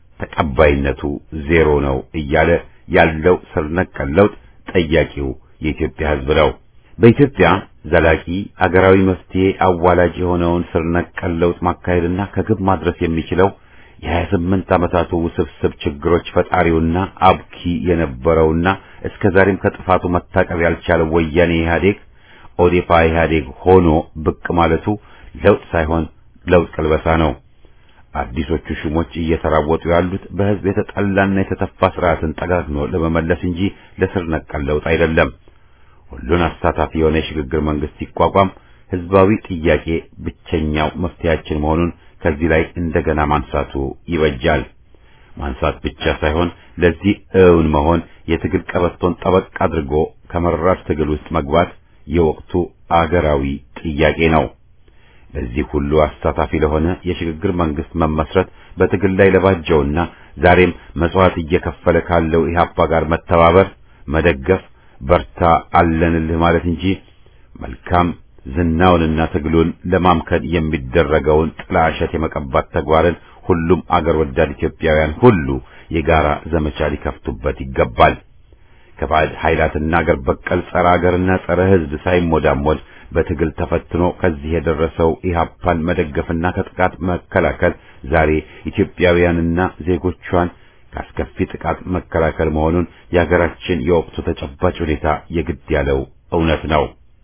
ተቀባይነቱ ዜሮ ነው እያለ ያለው ስር ነቀል ለውጥ ጠያቂው የኢትዮጵያ ህዝብ ነው። በኢትዮጵያ ዘላቂ አገራዊ መፍትሄ አዋላጅ የሆነውን ስር ነቀል ለውጥ ማካሄድና ከግብ ማድረስ የሚችለው የሀያ ስምንት ዓመታቱ ውስብስብ ችግሮች ፈጣሪውና አብኪ የነበረውና እስከ ዛሬም ከጥፋቱ መታቀብ ያልቻለው ወያኔ ኢህአዴግ ኦዴፓ ኢህአዴግ ሆኖ ብቅ ማለቱ ለውጥ ሳይሆን ለውጥ ቅልበሳ ነው። አዲሶቹ ሹሞች እየተራወጡ ያሉት በህዝብ የተጠላና የተተፋ ስርዓትን ጠጋግኖ ለመመለስ እንጂ ለስር ነቀል ለውጥ አይደለም። ሁሉን አሳታፊ የሆነ የሽግግር መንግስት ሲቋቋም ህዝባዊ ጥያቄ ብቸኛው መፍትሄያችን መሆኑን ከዚህ ላይ እንደገና ማንሳቱ ይበጃል። ማንሳት ብቻ ሳይሆን ለዚህ እውን መሆን የትግል ቀበቶን ጠበቅ አድርጎ ከመራር ትግል ውስጥ መግባት የወቅቱ አገራዊ ጥያቄ ነው። ለዚህ ሁሉ አሳታፊ ለሆነ የሽግግር መንግስት መመስረት በትግል ላይ ለባጀውና ዛሬም መስዋዕት እየከፈለ ካለው ኢህአፓ ጋር መተባበር፣ መደገፍ፣ በርታ አለንልህ ማለት እንጂ መልካም ዝናውንና ትግሉን ለማምከን የሚደረገውን ጥላሸት የመቀባት ተግባርን ሁሉም አገር ወዳድ ኢትዮጵያውያን ሁሉ የጋራ ዘመቻ ሊከፍቱበት ይገባል። ከባዕድ ኃይላትና አገር በቀል ጸረ አገርና ጸረ ሕዝብ ሳይሞዳሞድ በትግል ተፈትኖ ከዚህ የደረሰው ኢህአፓን መደገፍና ከጥቃት መከላከል ዛሬ ኢትዮጵያውያንና ዜጎቿን ካስከፊ ጥቃት መከላከል መሆኑን የሀገራችን የወቅቱ ተጨባጭ ሁኔታ የግድ ያለው እውነት ነው።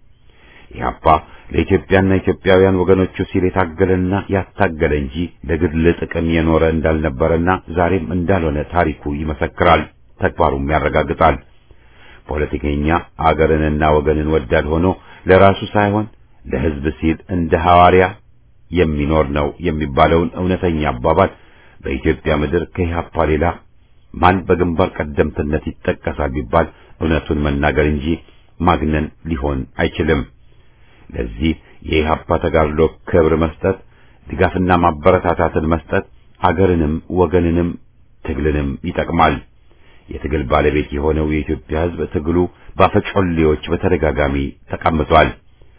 ኢህአፓ ለኢትዮጵያና ኢትዮጵያውያን ወገኖቹ ሲል የታገለና ያታገለ እንጂ ለግል ጥቅም የኖረ እንዳልነበረና ዛሬም እንዳልሆነ ታሪኩ ይመሰክራል፣ ተግባሩም ያረጋግጣል። ፖለቲከኛ አገርንና ወገንን ወዳድ ሆኖ ለራሱ ሳይሆን ለሕዝብ ሲል እንደ ሐዋርያ የሚኖር ነው የሚባለውን እውነተኛ አባባል በኢትዮጵያ ምድር ከኢህአፓ ሌላ ማን በግንባር ቀደምትነት ይጠቀሳል ቢባል እውነቱን መናገር እንጂ ማግነን ሊሆን አይችልም። ለዚህ የኢህአፓ ተጋድሎ ክብር መስጠት፣ ድጋፍና ማበረታታትን መስጠት አገርንም ወገንንም ትግልንም ይጠቅማል። የትግል ባለቤት የሆነው የኢትዮጵያ ሕዝብ ትግሉ ባፈጮሌዎች በተደጋጋሚ ተቀምጧል።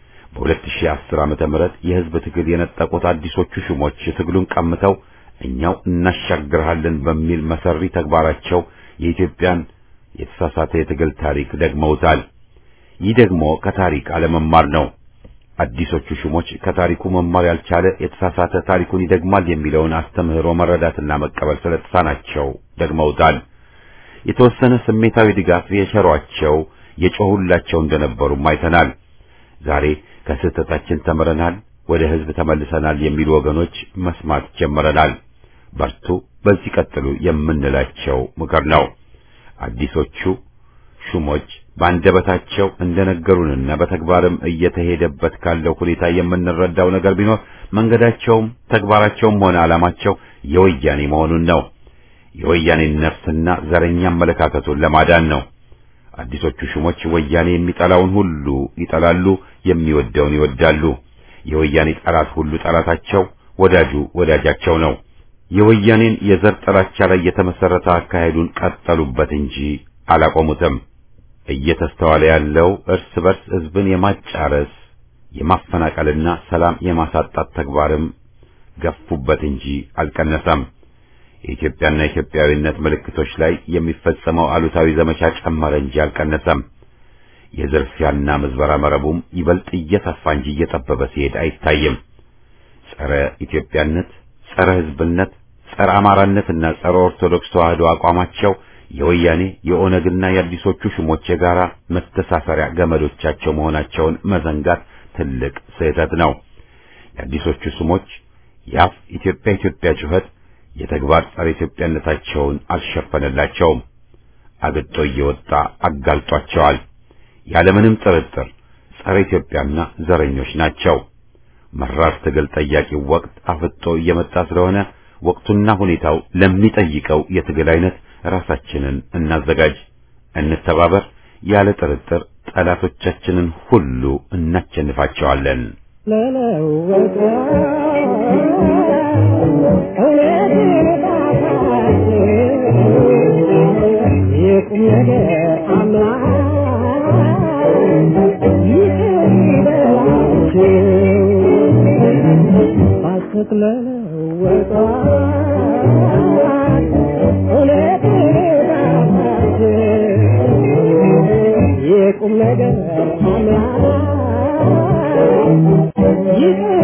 በ2010 ዓመተ ምህረት የሕዝብ ትግል የነጠቁት አዲሶቹ ሹሞች ትግሉን ቀምተው እኛው እናሻግርሃለን በሚል መሰሪ ተግባራቸው የኢትዮጵያን የተሳሳተ የትግል ታሪክ ደግመውታል። ይህ ደግሞ ከታሪክ አለመማር ነው። አዲሶቹ ሹሞች ከታሪኩ መማር ያልቻለ የተሳሳተ ታሪኩን ይደግማል የሚለውን አስተምህሮ መረዳትና መቀበል ስለተሳናቸው ደግመውታል። የተወሰነ ስሜታዊ ድጋፍ የቸሯቸው የጮሁላቸው እንደነበሩም አይተናል። ዛሬ ከስህተታችን ተምረናል፣ ወደ ሕዝብ ተመልሰናል የሚሉ ወገኖች መስማት ጀምረናል። በርቱ፣ በዚህ ቀጥሉ የምንላቸው ምክር ነው። አዲሶቹ ሹሞች በአንደበታቸው እንደነገሩንና በተግባርም እየተሄደበት ካለው ሁኔታ የምንረዳው ነገር ቢኖር መንገዳቸውም ተግባራቸውም ሆነ ዓላማቸው የወያኔ መሆኑን ነው። የወያኔን ነፍስና ዘረኛ አመለካከቱን ለማዳን ነው። አዲሶቹ ሹሞች ወያኔ የሚጠላውን ሁሉ ይጠላሉ፣ የሚወደውን ይወዳሉ። የወያኔ ጠላት ሁሉ ጠላታቸው፣ ወዳጁ ወዳጃቸው ነው። የወያኔን የዘር ጥላቻ ላይ የተመሰረተ አካሄዱን ቀጠሉበት እንጂ አላቆሙትም። እየተስተዋለ ያለው እርስ በርስ ህዝብን የማጫረስ የማፈናቀልና ሰላም የማሳጣት ተግባርም ገፉበት እንጂ አልቀነሰም። የኢትዮጵያና ኢትዮጵያዊነት ምልክቶች ላይ የሚፈጸመው አሉታዊ ዘመቻ ጨመረ እንጂ አልቀነሰም። የዝርፊያና ምዝበራ መረቡም ይበልጥ እየሰፋ እንጂ እየጠበበ ሲሄድ አይታይም። ጸረ ኢትዮጵያነት፣ ጸረ ህዝብነት፣ ጸረ አማራነትና ጸረ ኦርቶዶክስ ተዋህዶ አቋማቸው የወያኔ የኦነግና የአዲሶቹ ሹሞች የጋራ መተሳሰሪያ ገመዶቻቸው መሆናቸውን መዘንጋት ትልቅ ስህተት ነው። የአዲሶቹ ሹሞች የአፍ ኢትዮጵያ ኢትዮጵያ ጩኸት የተግባር ጸረ ኢትዮጵያነታቸውን አልሸፈነላቸውም። አግጦ እየወጣ አጋልጧቸዋል። ያለምንም ጥርጥር ጸረ ኢትዮጵያና ዘረኞች ናቸው። መራር ትግል ጠያቂው ወቅት አፍጦ እየመጣ ስለሆነ ወቅቱና ሁኔታው ለሚጠይቀው የትግል አይነት ራሳችንን እናዘጋጅ፣ እንተባበር። ያለ ጥርጥር ጠላቶቻችንን ሁሉ እናቸንፋቸዋለን። የቁም ነገር አምላክ